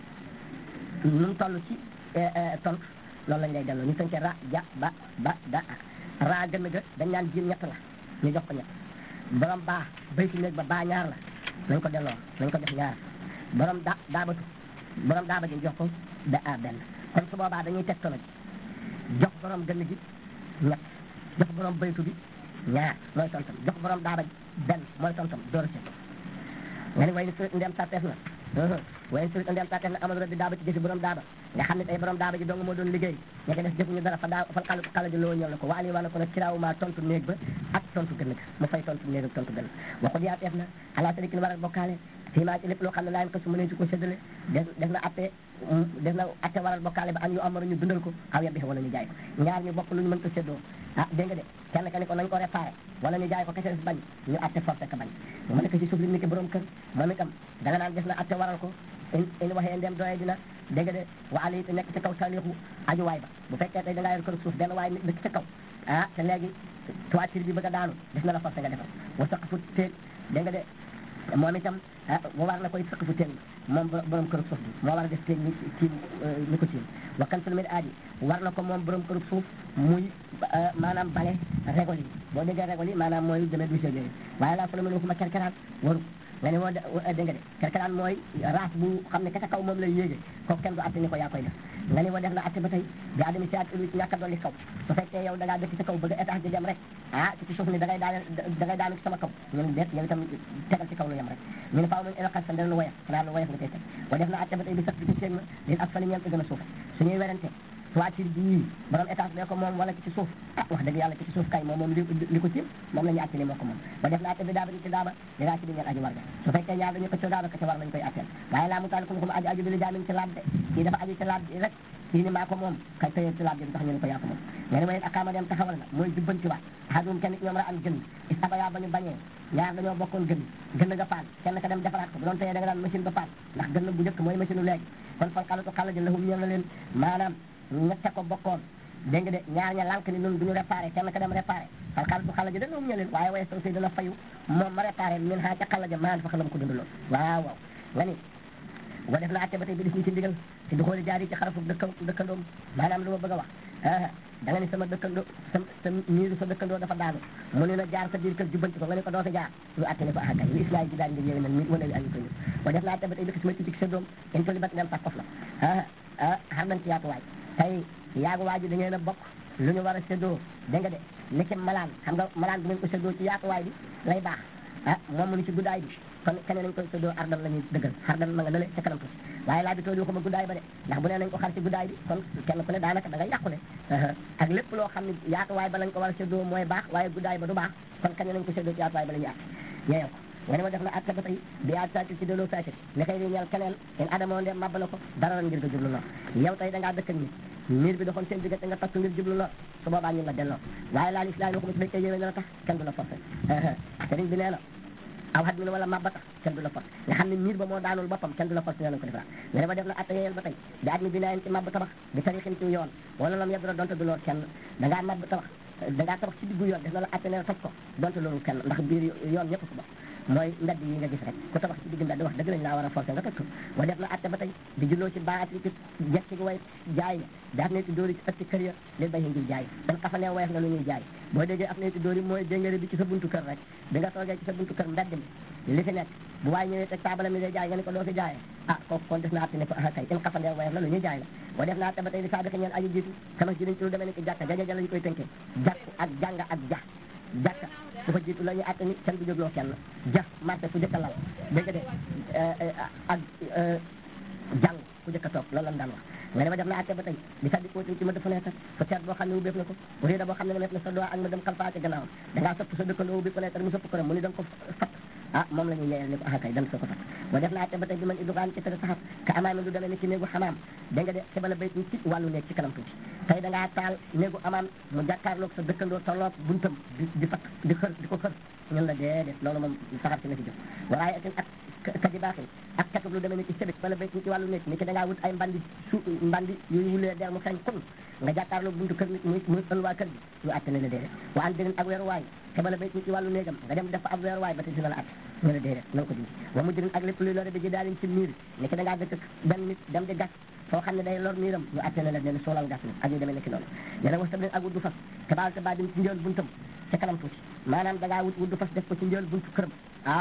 nu mu toll ci tontu loolu lañ lay delloo ñu tënkee ra ja ba ba da ra gën ga dañ naan jiin ñett la ñu jox ko ñett borom baa bay si néeg ba baa ñaar la nañ ko delloo nañ ko def ñaar borom da daabatu borom daaba ji jox ko da a benn kon su boobaa dañuy teg tono ji jox borom gën gi ñett jox borom baytu bi ñaar mooy tontam jox borom daaba ji benn mooy tontam door a nga ni way ni su ndem sarteef na wayen surit andeel taten na amal rabbi daaba ci jëfi borom daaba nga xam ne tey borom daaba ji dong moo doon liggéey ña ko def jëfuñu dara fa daa fa xal xala ji loo ñëw na ko wa ali wana ko nag kiraawuma tontu néeg ba ak tontu gën ga mu fay tontu néeg ak tontu gën waxut yaa teef na ala sarikin waral bokkaale fii maa ci lépp loo xam ne laayen ko su mënee su ko séddale def def na atte def na atte waral bokkaale ba an yu amaru ñu dundal ko aw yebbi wala ñu jaay ko ñaar ñu bokk lu ñu mën ko séddoo ah dégg nga de kenn ka ni ko nañ ko réparé wala ñu jaay ko kese bañ ñu atte forcé ka bañ mu nekk ci suuf li ni ki borom kër moom itam da nga naan def na atte waral ko in in waxee ndem doye dina dégg nga de wa ali te nekk ci kaw salixu aju waay ba bu fekkee tey da ngaa yor kër suuf benn waay dëkk ca kaw ah te léegi toiture bi bëgg a daanu def na la forcé nga defal wa saq fu téeg dégg nga de moom itam wa war na koy sëq fu teen moom borom kërub suuf bi moo war a def teen ni tiim ni ko tiim wa kan sulmit aadi war na ko moom borom kërub suuf muy maanaam bale régol yi boo déggee régol yi maanaam mooy demee du yooyu waaye laa solo mën waxuma kerkeraan waru nga ne woo dégg nga de kerkeraan mooy race bu xam ne ka ca kaw moom lay yéege kooku kenn du atte ni ko yaa koy def nga ne woo def na atte ba tey bi adami si at ulu ci ñàkk a dolli kaw su fekkee yow da ngaa dëkk ci kaw bëgg étage di dem rek ah ci suuf ni da ngay daane da ngay daanu ci sama kaw ñun deet yow itam tegal ci kaw lu yem rek ñu ne faaw nañ éloqas sa dana woyof xanaa lu woyof nga koy teg wa def na atte ba tey bi sax bi ci seen ma lin ak fali ñeent gën a suuf suñuy werante toiture bi yii borom étage bee ko moom wala ci ci suuf ah wax dëgg yàlla ci ci suuf kay moom moom li li ko tiim moom la ñu atte ni moo ko moom ba def na atte bi daaba di ci daaba di daa ci di ngeen aji war ga su fekkee ñaar dañu ko ci daaba ka ci war lañ koy atteel waaye laa mu taal ko mu aji aju bi li jaamin ci laab de kii dafa aju ci laab bi rek kii ni maa ko moom kay tëyee ci laab bi tax ñu ne ko yaa ko moom nga ne wayen akaama dem taxawal na mooy jubbanti waat ahadum kenn ñoom ra am gën is abaya ba ñu bañee ñaar dañoo bokkoon gën gën nga paan kenn ka dem defaraat ko bu doon teyee da nga daan machine ba paan ndax gën bu njëkk mooy machine u léegi kon fan xalatu xala ji lahum ñeel na leen maanaam ñette ko bokkoon dégg nga de ñaar ña lànk ni ñun duñu réparé kenn ka dem réparé fan xalatu xala ji da lahum ñeel leen waaye waaye soo si dana fayu moom ma réparé min xaa ca xala ja maan fa xalam ko dundaloo waaw waaw nga ni wa def na atte ba tey bi def ni ci ndigal ci du xooli jaar yi ci xarafu dëkka dëkkandoom maanaam lu ma bëgg a wax da nga ni sama dëkkandoo sa sa miiru sa dëkkandoo dafa daanu mu ne na jaar sa biir kër jubbanti ko nga ne ko doo fi jaar ñu atte ne ko ah kay li islaam ji daan nga yéwé nag mi wala yu ayu ko ñu wa def na atte ba tey bi xis ma ci sa doom in toli bat ngeen sax kof la ah ah xar nañ ci yaatuwaay tey yaagu waaju da ngeen a bokk lu ñu war a séddoo dégg nga de ni ci malaan xam nga malaan bu ngeen ko séddoo ci yaatuwaay bi lay baax ah moom mu ni ci guddaay bi kon keneen nañ koy séddoo ardal la ñuy dëggal ardal ma nga nale ca kanam tuuti waaye laa bi tool waxuma guddaay ba de ndax bu nee nañ ko xar ci guddaay bi kon kenn ku ne daanaka da ngay yàqule ak lépp loo xam ne yaatuwaay ba lañ ko war a séddoo mooy baax waaye guddaay ba du baax kon keneen nañ ko séddoo ci yaatuwaay ba la ñuy àtt yeeyo ko nga ne ma def na atte ba tey bi yaat saati ci delloo saati li koy di ñeel keneen in adamoo ndem mabba na ko dara lan ngir nga jublu lor yow tey da ngaa dëkk nit miir bi doxoon seen diggante nga takk ngir jublu lor su boobaa ñun la delloo waaye laa lislaam waxuma ci fekkee yéwee na la tax kenn du la forcé sëriñ bi nee na aw xat mi ne wala mabba tax kenn du la forcé nga xam ne miir ba moo daanul boppam kenn du la forcé nee nañ ko defaraat nga ne ma def na atte yeyel ba tey bi at mi bi naayen ci mabba tabax bi tarixin ci yoon wala lam yebdura donte du loor kenn da ngaa mabba tabax da ngaa tabax ci diggu yoon def na la atte ne toj ko donte loolu kenn ndax biir yoon ñëpp ko bokk mooy mbedd yi nga gis rek ku tabax ci digg mbedd wax dëgg lañ laa war a forcé nga toj ko wa def na atte ba tey di julloo ci baat ci jekki gi way jaay ya daaf ne ci dóori ci ëtti kër ya leen bay ngir jaay dan xafanee woyof nga lu ñuy jaay boo déggee af ne ci dóori mooy déngare bi ci sa buntu kër rek bi nga toogee ci sa buntu kër mbedd mi li fi nekk bu waay ñëwee teg taabala mi day jaay nga ne ko doo fi jaayee ah kooku kon def na atte ne ko ah kay in xafandee woyof la lu ñuy jaay la wa def na atte ba tey di saabika ñeen aji jiitu kama ci dañ ci lu demee ni ki jàkka jaja lañu koy tënkee jàkku ak jànga ak ja jàkka su fa jiitu la ñuy atte ni kenn du jógloo kenn ja marché fu jëkk a lal dégg nga de ak jàng ku jëkk a toog loolu lan daan wax nga ne ma def na atte ba tey di saddi kootin ci ma def fenêtre fenêtre boo xam ne ubbeef na ko bu réeda boo xam ne def na sa doigt ak ma dem xalfaa ci gannaawam da ngaa sopp sa dëkkandoo ubbi fenêtre mu sopp ko rek mu ni da nga ko fat ah moom la ñuy yeyal ni ko ah kay dem soo ko fat ba def na atte ba tey bi man idugaan ci tere saxat ka amaam du demee ni ci néegu xamaam da nga de xibala bayt ni ci wàllu néeg ci kanam tuuti tey da ngaa taal néegu amaam mu jàkkaarloog sa dëkkandoo tolloog buntam di di fat di xër di ko xër ñun la déedéet loolu moom saxar si na ci jóg waaye atin ak kaji baaxin ak katub lu demee ni ci sëbit wala bayt ni ci wàllu néeg ni ki da ngaa wut ay mbandi su mbandi yooyu wulee der mu xeeñ kun nga jàkkaarloog buntu kër nit muy muy ëlwaa kër bi ñu atte ne la déedéet wa an dirin ak weeruwaay xibala bayt ni ci wàllu néegam nga dem def fa ab weeruwaay ba te dina la atte ñu la déedéet na nga ko dindi wa mu dirin ak lépp luy lore bi ji daalin ci miir ni ki da ngaa dëkk benn nit dem di gas foo xam ne day lor miiram ñu atte ne la ne soolal gas ni ak ñu demee nekki noonu nee na was tamit ak wuddu fas te baal te baa dim ci njël buntam ca kanam tuuti maanaam da ngaa wut wuddu fas def ko ci njël buntu këram ah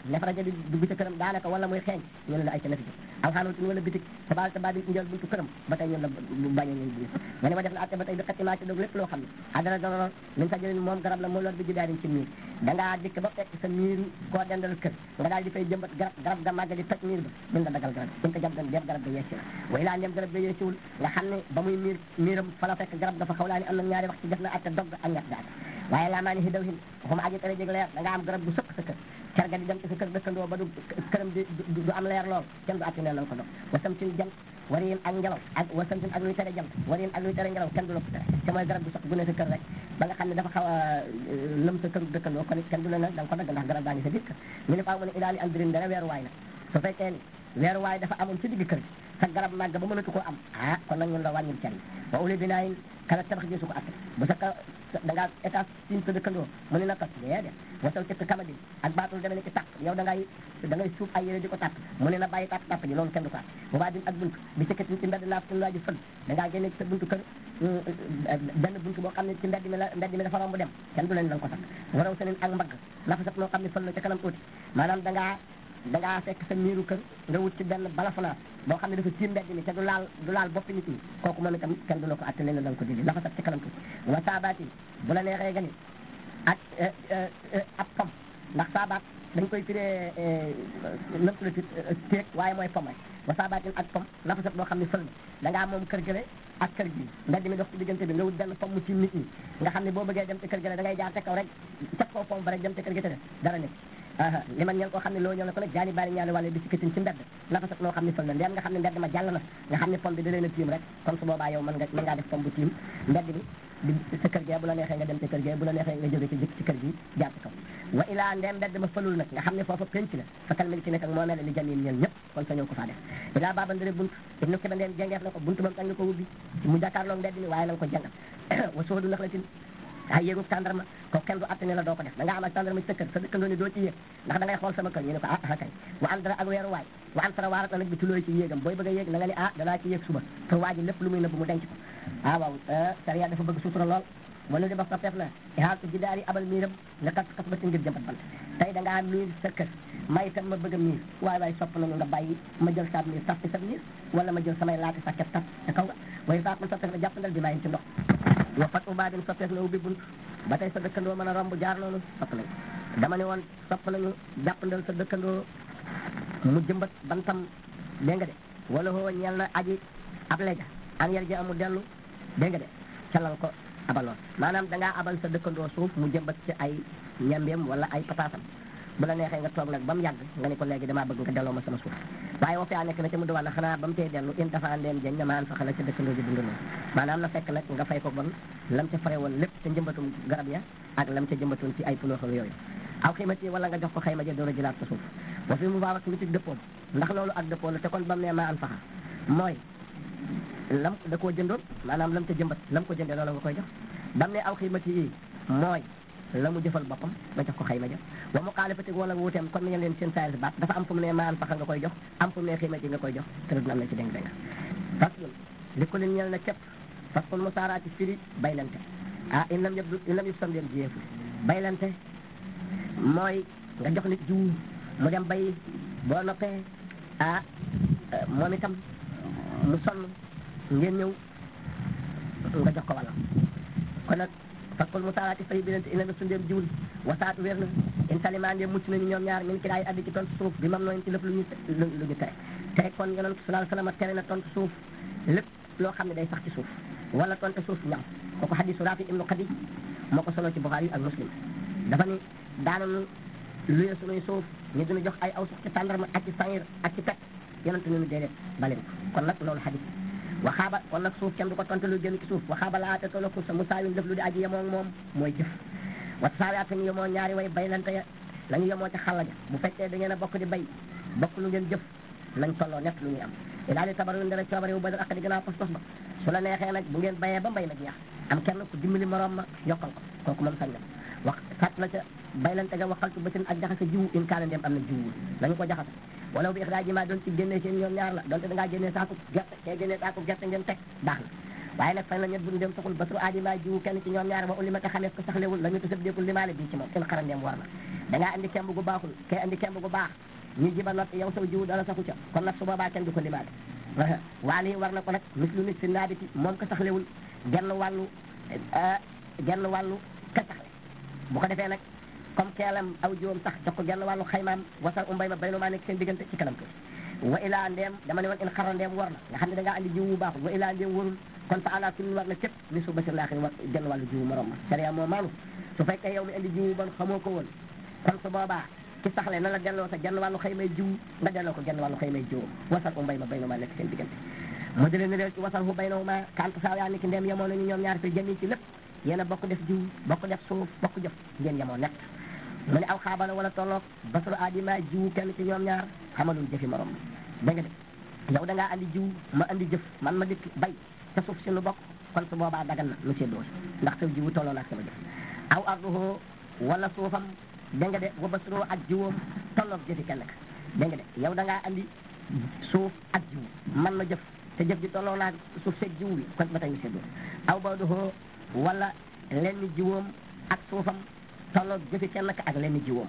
nefara ja di dugg ca këram daanaka wala muy xeeñ ñu ne la ay ca nefi aw xaanootin wala bitik te baal te baal di njël buntu këram ba tey ñun la bañe ñu bi nga ne ma def na atte ba tey bi xatti maa ci dog lépp loo xam ne xadara doro min sa jëlin moom garab la moo lor bi jidaarin ci miir da ngaa dikk ba fekk sa miir koo dendal kër nga daal di fay jëmbat garab garab ga màgg di toj miir ba min la dagal garab in ko jab gan def garab ga yeesi la way laa ndem garab ga yeesiwul nga xam ne ba muy miir miiram fa la fekk garab dafa xaw laa ni am na ñaari wax ci def na atte dog ak ñett daal waaye laa maa ni hidaw hin waxuma aji tere jég leer da nga am garab gu sëkk sa kër car ga di dem ci sa kër dëkkandoo ba du këram di du am leer lool kenn du atti ne nan ko dog wasam tin jant wariin ak ngelaw ak wasam tin ak luy tere jant wariin ak luy tere ngelaw kenn du la ko tere te mooy garab gu sëkk gu ne sa kër rek ba nga xam ne dafa xaw a lëm sa kër dëkkandoo kon kenn du la nag da nga ko dagg ndax garab baa ngi sa biir kër ñu ne faaw mu ne ilaali andirin dara weeruwaay nag su fekkee ni weeruwaay dafa amoon ci digg kër gi sa garab màgg ba mënatu koo am ah kon nag ñun la wàññil car yi wa uli binaayin kala tabax ji su ko atte bu sa ka da ngaa état sin sa dëkkandoo mu ne na kat déedéet wasal cëkk kamadi ak baatul deme ne ci tàpp yow da ngay da ngay suuf ay yére di ko tàpp mu ne na bàyyi tàpp tàpp ji loolu kenn du ko atte bu baa din ak bunt bi sëkkatin ci mbedd naaf ci laaji fël da ngaa génne ci sa buntu kër benn buntu boo xam ne ci mbedd mi la mbedd mi dafa romb dem kenn du leen da nga ko takk waraw senin ak mbagg nafa sat moo xam ne fël la ca kanam tuuti maanaam da ngaa da ngaa fekk sa miiru kër nga wut ci benn balafanaat boo xam ne dafa ci mbedd mi te du laal du laal boppi nit ñi kooku moom itam kenn du la ko atte leen da nga ko dindi lafa sat ci kanam tuuti wa saabaati bu la neexee nga ni ak ab pom ndax saabaat dañ koy firee nëpp la téeg waaye mooy pom rek wa saabaatin ak pom nafa sat boo xam ne fël na da ngaa moom kër gële ak kër gi mbedd mi dox ci diggante bi nga wut benn pom mu ci nit ñi nga xam ne boo bëggee dem ci kër gële da ngay jaar te kaw rek ca kaw pom ba rek dem ci kër gi te def dara nekk li man ñeen koo xam ne loo ñëw na ko nag jaani bari ñaari wàlle bi si këtin ci mbedd nafa sat noo xam ne fël na ndem nga xam ne mbedd ma jàll na nga xam ne pom bi da leen a tiim rek kon su boobaa yow mën nga mën ngaa def pom bu tiim mbedd bi di sa kër gee bu la neexee nga dem ci kër gee bu la neexee nga jóge ci jëkk ci kër gi jaar ci kaw wa ilaa ndem mbedd ma fëlul nag nga xam ne foofa penc la fakal mil ci nekk ak moo mel li jamiin ñeen ñëpp kon sa ñëw ko faa def ilaa baaba ndëre bunt ibnu ki ba ndeen jengeef na ko bunt moom tax nga ko wubbi mu jàkkaarloo mbedd mi waaye na nga ko jàngal wa soodu nax la tin ay yéegu tàndarma ko kenn du atte ne la doo ko def da nga am ak tàndarma ci sa kër sa dëkkandoo ni doo ci yéeg ndax da ngay xool sama kër ñu ne ko ah ah kay wa an dara ak weeru waay wa an tara waarat na nag bi tulooy ci yéegam booy bëgg a yéeg na nga ni ah danaa ci yéeg suba pour waa ji lépp lu muy nëbb mu denc ko ah waaw sariya dafa bëgg sutura lool wala di ba soppeef na ihaaltu ji daari abal miiram nga kas kas ba ci ngir jëmbat bant tey da ngaa miir sa kër may itam ma bëgg a miir waaye waaye sopp nañu nga bàyyi ma jël saab miir taf ci sa miir wala ma jël samay laati sa ket taf te kaw nga waaye faat man soppeef na jàppandal bi mayin ci ndox wa fat ubaa din soppeef na ubbi bunt ba tey sa dëkkandoo mën a romb jaar noonu sopp nañu dama ne woon sopp nañu jàppandal sa dëkkandoo mu jëmbat bantam dégg nga de wala hoo ñeel na aji ab leja an yar ji amu dellu dégg nga de calal ko abaloon maanaam da ngaa abal sa dëkkandoo suuf mu jëmbat ci ay ñambeem wala ay pataasam bu la neexee nga toog nag ba mu yàgg nga ni ko léegi damaa bëgg nga delloo ma sama suuf waaye woo fi a nekk na ci mu duwaan na xanaa ba mu tey dellu in dafa ndeem jeñ na maan fa xala ca dëkkandoo ji dund noonu maanaam na fekk nag nga fay ko bon lam ca fare woon lépp ca njëmbatum garab ya ak lam ca jëmbatoon ci ay punooxam yooyu aw xiimati wala nga jox ko xayma ja door a jëlaat sa suuf wa fi mu baax ak ci dëppoom ndax loolu ak dëppoo la te kon ba mu ne maa an faxa mooy lam da koo jëndoon maanaam lam ca jëmbat lam ko jëndee loolu nga koy jox ba mu ne aw xiimati yi mooy la mu jëfal boppam nga jox ko xayma ja wa mu xaalifati wala wuuteem kon ngeen leen seen saayir si baat dafa am fu mu ne maan faxa nga koy jox am fu mu ne xiimati nga koy jox te dina am na ci déng déng faslun li ko leen ñeel na képp faslun mu saaraati firi baylante ah in lam yëb in lam yëb sam leen jiyeefu baylante mooy nga jox nit jiwu mu dem bay boo noppee ah moom itam mu sonn ngeen ñëw nga jox ko wàllam kon nag fakkul mu saaraati fay binante ina nga sundeem jiwul wasaatu wér na in salimandeem mucc nañu ñoom ñaar min ki daay addi ci tontu suuf bi mam nooyin ci lépp lu ñu lu ñu tere te kon yonent sallallahu alayhi wasallam tere na tontu suuf lépp loo xam ne day sax ci suuf wala tontu suuf ñaw kooku hadisu rafi ibnu xadi moo ko solo ci buxaari ak muslim dafa ni daanañu luye suñuy suuf ñu dina jox ay aw suuf ci tàndarma ak ci sangir ak ci pet yonent ñu déedéet baleen ko kon nag loolu hadis waxaaba kon nag suuf kenn du ko tontu lu jëm ci suuf waxaaba laa te tolo sa musaawin def lu di aji yemoo moom mooy jëf wat saawaat ñu yemoo ñaari way baylante ya la ñu yemoo ca xalla ja bu fekkee da ngeen a bokk di bay bokk lu ngeen jëf lañ tolloo nekk lu ñuy am ilaa di tabaru ndara coobare wu badal ak di gënaaw pas-pas ba su la neexee nag bu ngeen bayee ba mbay ma jeex am kenn ku dimbali morom ma yokkal ko kooku moom sañ na wax sat la ca baylante ga waxaltu ba ak jaxase jiwu in kaana ndem am na jiwu lañu ko jaxase walaw bi ixraaji ma doon ci génnee seen ñoom ñaar la donte da ngaa génnee saaku gerte kee génnee saaku gerte ngeen teg baax na waaye nag fan la ñet buñu dem saxul basru aadi ma jiwu kenn ci ñoom ñaar wa ulima te xamees ko saxlewul la ñu tasab deekul limaale bii ci moom in xaran ndem war na da ngaa andi kemb gu baaxul kay andi kemb gu baax ñu jiba not yow saw jiwu dara saxu ca kon nag su boobaa kenn du ko limaale waali war na ko nag mislu nit si naabiti moom ko saxlewul genn wàllu genn wàllu ka saxle bu ko defee nag comme keelam aw jiwam sax jox ko genn wàllu xaymaam wasal umbay ma baynu maa nekk seen diggante ci kanam tuuti wa ilaa ndeem dama ne woon in xara ndeem war na nga xam ne da ngaa andi jiw bu baaxul wa ilaa ndeem warul kon fa ala kulli war na képp ni su basir laaxir war genn wàllu jiwu morom ma sariya moo maanu su fekkee yow mi andi jiwu bon xamoo ko woon kon su boobaa ki saxle na la delloo sa genn wàllu xëy may jiw nga delloo ko genn wàllu xëy may jiw wasal umbay ma baynu maa nekk seen diggante mu jëlee ne ci wasal hu baynu ma kanta saa yaa ni ki ndeem yemoo nañu ñoom ñaar fi jëmi ci lépp yéen a bokk def jiw bokk def suuf bokk jëf ngeen yemoo nekk mu ne aw xaabala wala tolloog basalu aadima jiwu kenn ci ñoom ñaar xamalul jëfi morom da nga de yow da ngaa andi jiw ma andi jëf man ma dikk bay te suuf si nu bokk kon su boobaa dagan na nu séddoo ndax sa jiwu tolloo naag sama jëf aw arduhu wala suufam da nga de wa basalu ak jiwoom tolloog jëfi kenn ka da nga de yow da ngaa andi suuf ak jiw man ma jëf te jëf ji tolloo naag suuf seeg jiw bi kon ba tey nu séddoo aw baduhu wala lenn jiwoom ak suufam tolloog jëfi kenn ka ak lenn jiwoom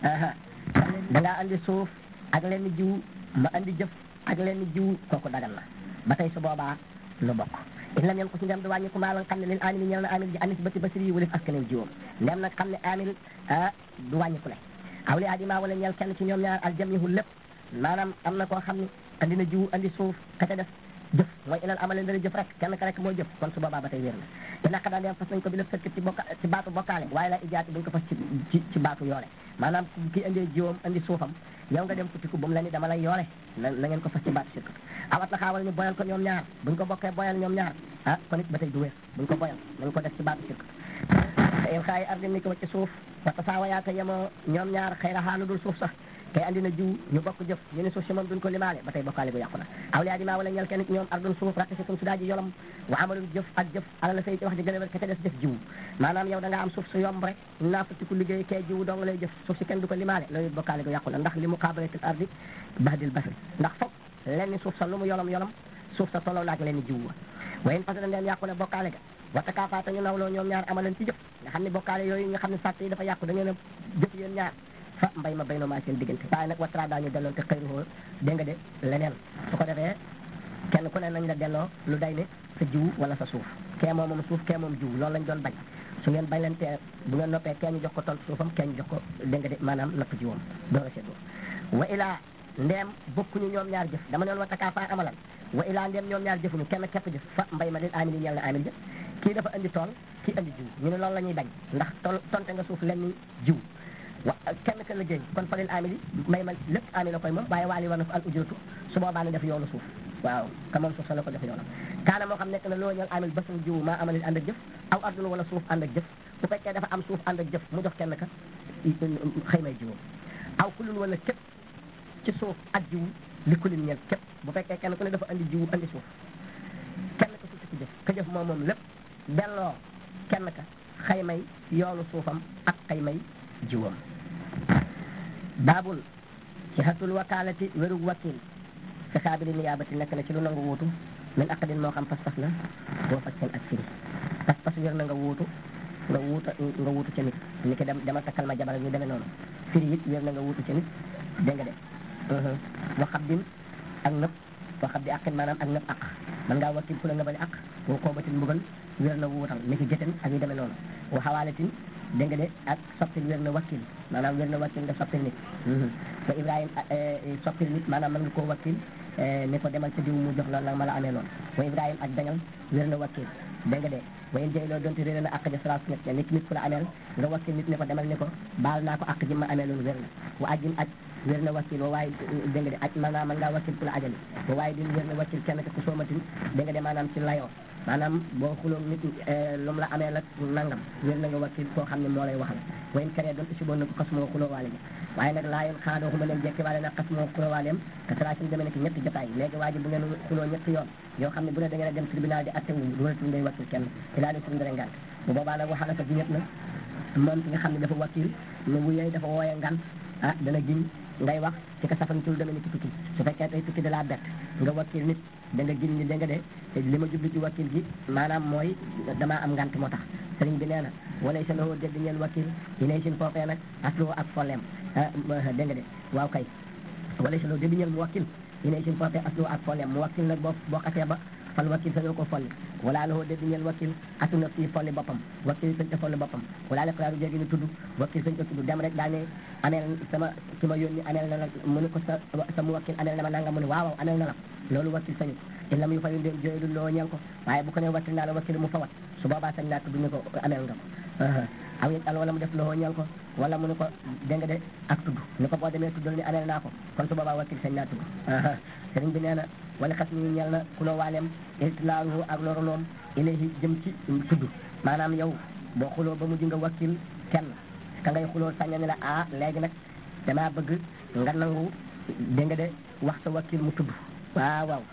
da ngaa andi suuf ak lenn jiw ma andi jëf ak lenn jiw kooku dagal na ba tey su boobaa lu bokk in lam yem ko si ndem du wàññi ko maa la xam ne lil amil ñel na amil ji anis bati basiri yi walif askanel jiwoom ndem nag xam ne amil du wàññi ku le aw li adima wala ñel kenn ci ñoom ñaar al jamihu lépp maanaam am na koo xam ne andi na jiw andi suuf ka ca def jëf mooy ilal amale dana jëf rek kenn ka rek mooy jëf kon su boobaa ba tey wér na te naka daan dem fas nañ ko bi lépp sëkk ci bokka ci baatu bokkaale waaye la ijaati duñ ko fas ci ci ci baatu yoole maanaam ki indee jiwam andi suufam yow nga dem futiku bu mu la ni dama lay yoole na na ngeen ko fas ci baatu sirk awat la xaawal ñu boyal ko ñoom ñaar buñ ko bokkee boyal ñoom ñaar ah kon it ba tey du wér buñ ko boyal nañ ko def ci baatu sirk te yow xaayi ardi ni ko wacc suuf wata saa wayaaka yemoo ñoom ñaar xëy na xaalu dul suuf sax kay andi na jiw ñu bokk jëf ñu ne suuf si moom duñ ko limaale ba tey bokkaale gu yàqu na aw liyaa dimaa wala ñel kenn ci ñoom ardun suuf rakk si tum su daa ji yolam wa amalul jëf ak jëf ala la say ci wax ji gën a wér ka ca des def jiw maanaam yow da nga am suuf su yomb rek naa futti ku liggéey kee jiw dong lay jëf suuf si kenn du ko limaale loolu it bokkaale gu yàqu na ndax li mu qaabalatil ardi bahdil basri ndax foog lenn suuf sa lu mu yolom yolom suuf sa tolloo naag lenn jiw wa wayen parce que ndeen yàqu ne bokkaale ga wata kaafaata ñu nawloo ñoom ñaar amaleen ci jëf nga xam ne bokkaale yooyu nga xam ne sàtt yi dafa yàqu da ngeen a jëf yéen ñaar fa mbay ma bay no maa seen diggante waaye nag watara daañu delloon te xëyruhoo dégg nga de leneen su ko defee kenn ku ne nañ la delloo lu day ne sa jiw wala sa suuf kee moom moom suuf kee moom jiw loolu lañ doon bañ su ngeen bañ leen tee bu ngeen noppee kee ñu jox ko tontu suufam kee ñu jox ko dégg nga de maanaam napp jiwam door a seddoo wa ilaa ndeem bokkuñu ñoom ñaar jëf dama neen wa takaafa amalan wa ilaa ndeem ñoom ñaar jëfuñu kenn képp jëf fa mbay ma lil amili ñeel na amil jëf kii dafa andi tool kii andi jiw ñu ne loolu la ñuy bañ ndax tool tonte nga suuf lenn jiw wa kenn ka liggéey kon fa lil amili may ma lépp amil la koy moom waaye waali war na fa al ujuratu su boobaa ne def yoonu suuf waaw ka moom suuf sa la ko def yoonam kaana moo xam nekk na loo ñeel amil basul jiw maa amalil ànd ak jëf aw ardun wala suuf ànd ak jëf bu fekkee dafa am suuf ànd ak jëf mu jox kenn ka xëy may jiwam aw kulun wala képp ci suuf ak jiw li kulin ñeel képp bu fekkee kenn ku ne dafa andi jiw andi suuf kenn ka suuf ci jëf ka jëf moom moom lépp delloo kenn ka xëy may yoonu suufam ak xëy may jiwam baabul ci xatul wakaalati wérug wakil fi xaabili niyaabati nekk na ci lu nangu wuutu min aqdin moo xam pas-pas la boo fas seen ak firi pas-pas wér na nga wuutu nga wuuta nga wuutu ca nit ni ki dem dama takkal ma jabar ñu demee noonu firi it wér na nga wuutu ca nit dégg nga de waxab din ak nëpp waxab di aqin maanaam ak nëpp aq man ngaa wakkil ku la nga bali aq boo koobatin mbugal wér na wuutal ni ki jëten ak yu demee noonu wa xawaalatin dégg nga de ak soppil wér na wakkil maanaam wér na wakkil nga soppil nit wa ibrahim soppil nit maanaam mën nga koo wakkil ni ko demal ca diw mu jox la nag ma la amee noonu wa ibrahim ak dañal wér na wakkil dégg nga de wayen jëy loolu donte réeré na àq ja salaas ñett nit nit ku la ameel nga wakkil nit ne ko demal ni ko baal naa ko àq ji ma amee loolu wér na wa ajjin aj wér na wakkil wa waaye dégg nga de aj maanaam mën ngaa wakkil ku la ajali wa waaye din wér na wakkil kenn ka ku soomatin dégg nga de maanaam ci layoo maanaam boo xuloo nit lu mu la amee la nangam wér na nga wakkil koo xam ne moo lay waxal wayen karee doon si boon na ko xas moo xuloo waale ja waaye nag laa yoon xaadoo xuma leen jekki waale nag xas moo xuloo waaleem te tracim demee nekk ñetti jotaay léegi waa ji bu ngeen xuloo ñetti yoon yoo xam ne bu ne da ngeen a dem tribunal di atte wu dooletul ngay wakkil kenn ilaa di suñu dara ngant bu boobaa nag waxala fa giñet na moom ki nga xam ne dafa wakkil ne bu yey dafa wooye ngant ah dana giñ ngay wax ci ka safantul demee ni ki tukki su fekkee tey tukki da laa bett nga wakkil nit da nga giñ ni da nga de li ma jublu ci wakkil gi maanaam mooy damaa am ngant moo tax sëriñ bi nee na walay sa loo dégg ñeel wakil yi nay sin foofee nag aslu ak folleem dégg nga de waaw kay walay sa loo dégg ñeel mu wakil yi nay sin foofee aslu ak folleem mu wakil nag boo boo xasee ba fal wakil sañoo ko folli wala loo dégg ñeel wakil asu na fii folli boppam wakil sañ ko folli boppam wala la xalaaru jéegi ni tudd wakil sañ ko tudd dem rek daa ne ameel sama ki ma yónni ameel na la mu ne ko sa sa mu wakil ameel na ma nanga mu ne waaw waaw ameel na la loolu wakil sañu ko illa mu yu fayu ndéem jooylu loo ñeel ko waaye bu ko ne wakil naa la wakil mu fawat su boobaa sañ naa tudd ne ko ameel nga ko aw it al wala mu def loo ñeel ko wala mu ne ko dégg nga de ak tudd ni ko boo demee tuddal ni ameel naa ko kon su boobaa wakil sañ naa tudd sëriñ bi nee na wala xas ni ñeel na ku loo waaleem iltilaaluhu ak loroloom ilayhi jëm ci tudd maanaam yow boo xuloo ba mujj nga wakil kenn ka ngay xuloo sañ ni la ah léegi nag damaa bëgg nga nangu dégg nga de wax sa wakil mu tudd waaw waaw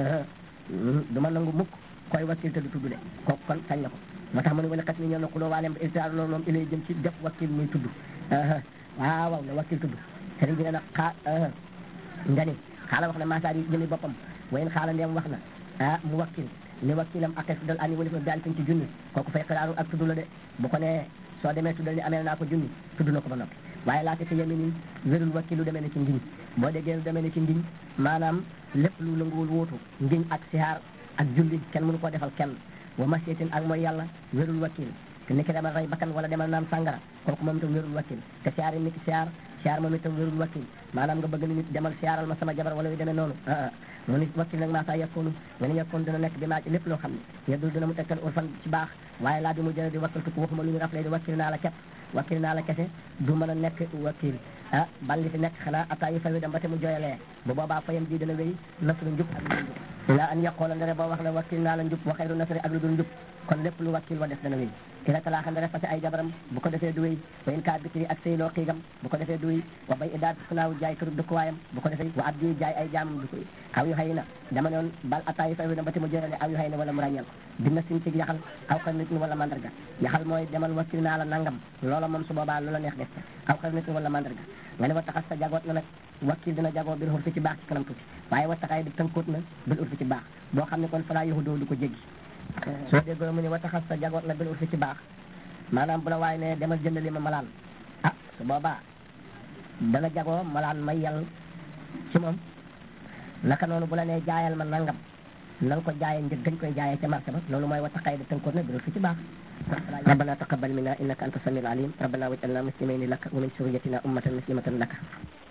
du ma nangu mukk koy wakil te du tudd de kooku kon sañ na ko moo tax mu ne wala xas ni ñeel na ku loo waaleem iltilaalu loroloom ilayhi jëm ci def wakil muy tudd waaw waaw ne wakil tudd sëriñ bi nee na xaa nga ni xaala wax na maasaar yi jëmi boppam wayen xaala ndeem wax na ah mu wakkil ni wakkilam akes dal ani walif na daal ci junni kooku fay xiraaru ak tudd la de bu ko nee soo demee tuddal ni ameel naa ko junni tudd na ko ba noppi waaye laata ci yemi ni wérul wakki lu demee ne ci ngiñ boo déggee lu demee ne ci ngiñ maanaam lépp lu nanguwul wóotu ngiñ ak sihaar ak julli kenn mënu koo defal kenn wa masietin ak mooy yàlla wérul wakkil te niki demal rey bakkan wala demal naan sàngara kooku moom itam wérul wakkil te siyaar yi niki siyaar siyaar moom itam wérul wakkil maanaam nga bëgg ni nit demal siyaaral ma sama jabar wala yu demee noonu mu ni wakkil nag maa saa yekkoonu nga ni yekkoon dina nekk bi maa ci lépp loo xam ne yeddul dina mu tegtal urfan ci baax waaye laa bi mu jële di wakkil tukk waxuma lu ñu raflee di wakkil naa la ket wakkil naa la kese du mën a nekk wakkil ah balli fi nekk xanaa atta yi fawi dem ba te mu joyalee bu boobaa fayam ji dina wéy nasru njub ak lu njub la an yaqoola ndere boo wax la wakkil naa la njub wa xayru nasri ak lu dul njub kon lépp lu wakkil wa def dana wéy ila talaaxa ndere fase ay jabaram bu ko defee du wéy wa in kaa bikri ak sëyloo xiigam bu ko defee du wéy wa bay idaat sunaaw jaay këru dëkkuwaayam bu ko defee wa abdi jaay ay jaamam du ko wéy aw yu xëy na dama noon bal atta yi fawi dem ba te mu joyalee aw yu xëy na wala mu ràññeel ko dina sin ci yaxal aw xar nit ñi wala mandarga yaxal mooy demal wakkil naa la nangam loola moom su boobaa loola neex def aw xar nit ñi wala mandarga nga ne wa taxas sa jagoot na nag wakkil dina jagoo bil urfi ci baax ci kanam tuuti waaye wa taxaay di tënkoot na bil urfi ci baax boo xam ne kon falaa yahudoo du ko jéggi soo déggoo mu ne wa taxas sa jagoot na bil urfi ci baax maanaam bu la waaye ne demal jëndali ma malaan ah su boobaa dana jagoo malaan may yàlla ci moom naka noonu bu la nee jaayal ma nangam na nga ko jaayee njëg gañ koy jaayee ca marché ba loolu mooy wa taxaay di tënkoot na bil urfi ci baax ربنا تقبل منا انك انت السميع العليم ربنا واجعلنا مسلمين لك ومن ذريتنا امه مسلمه لك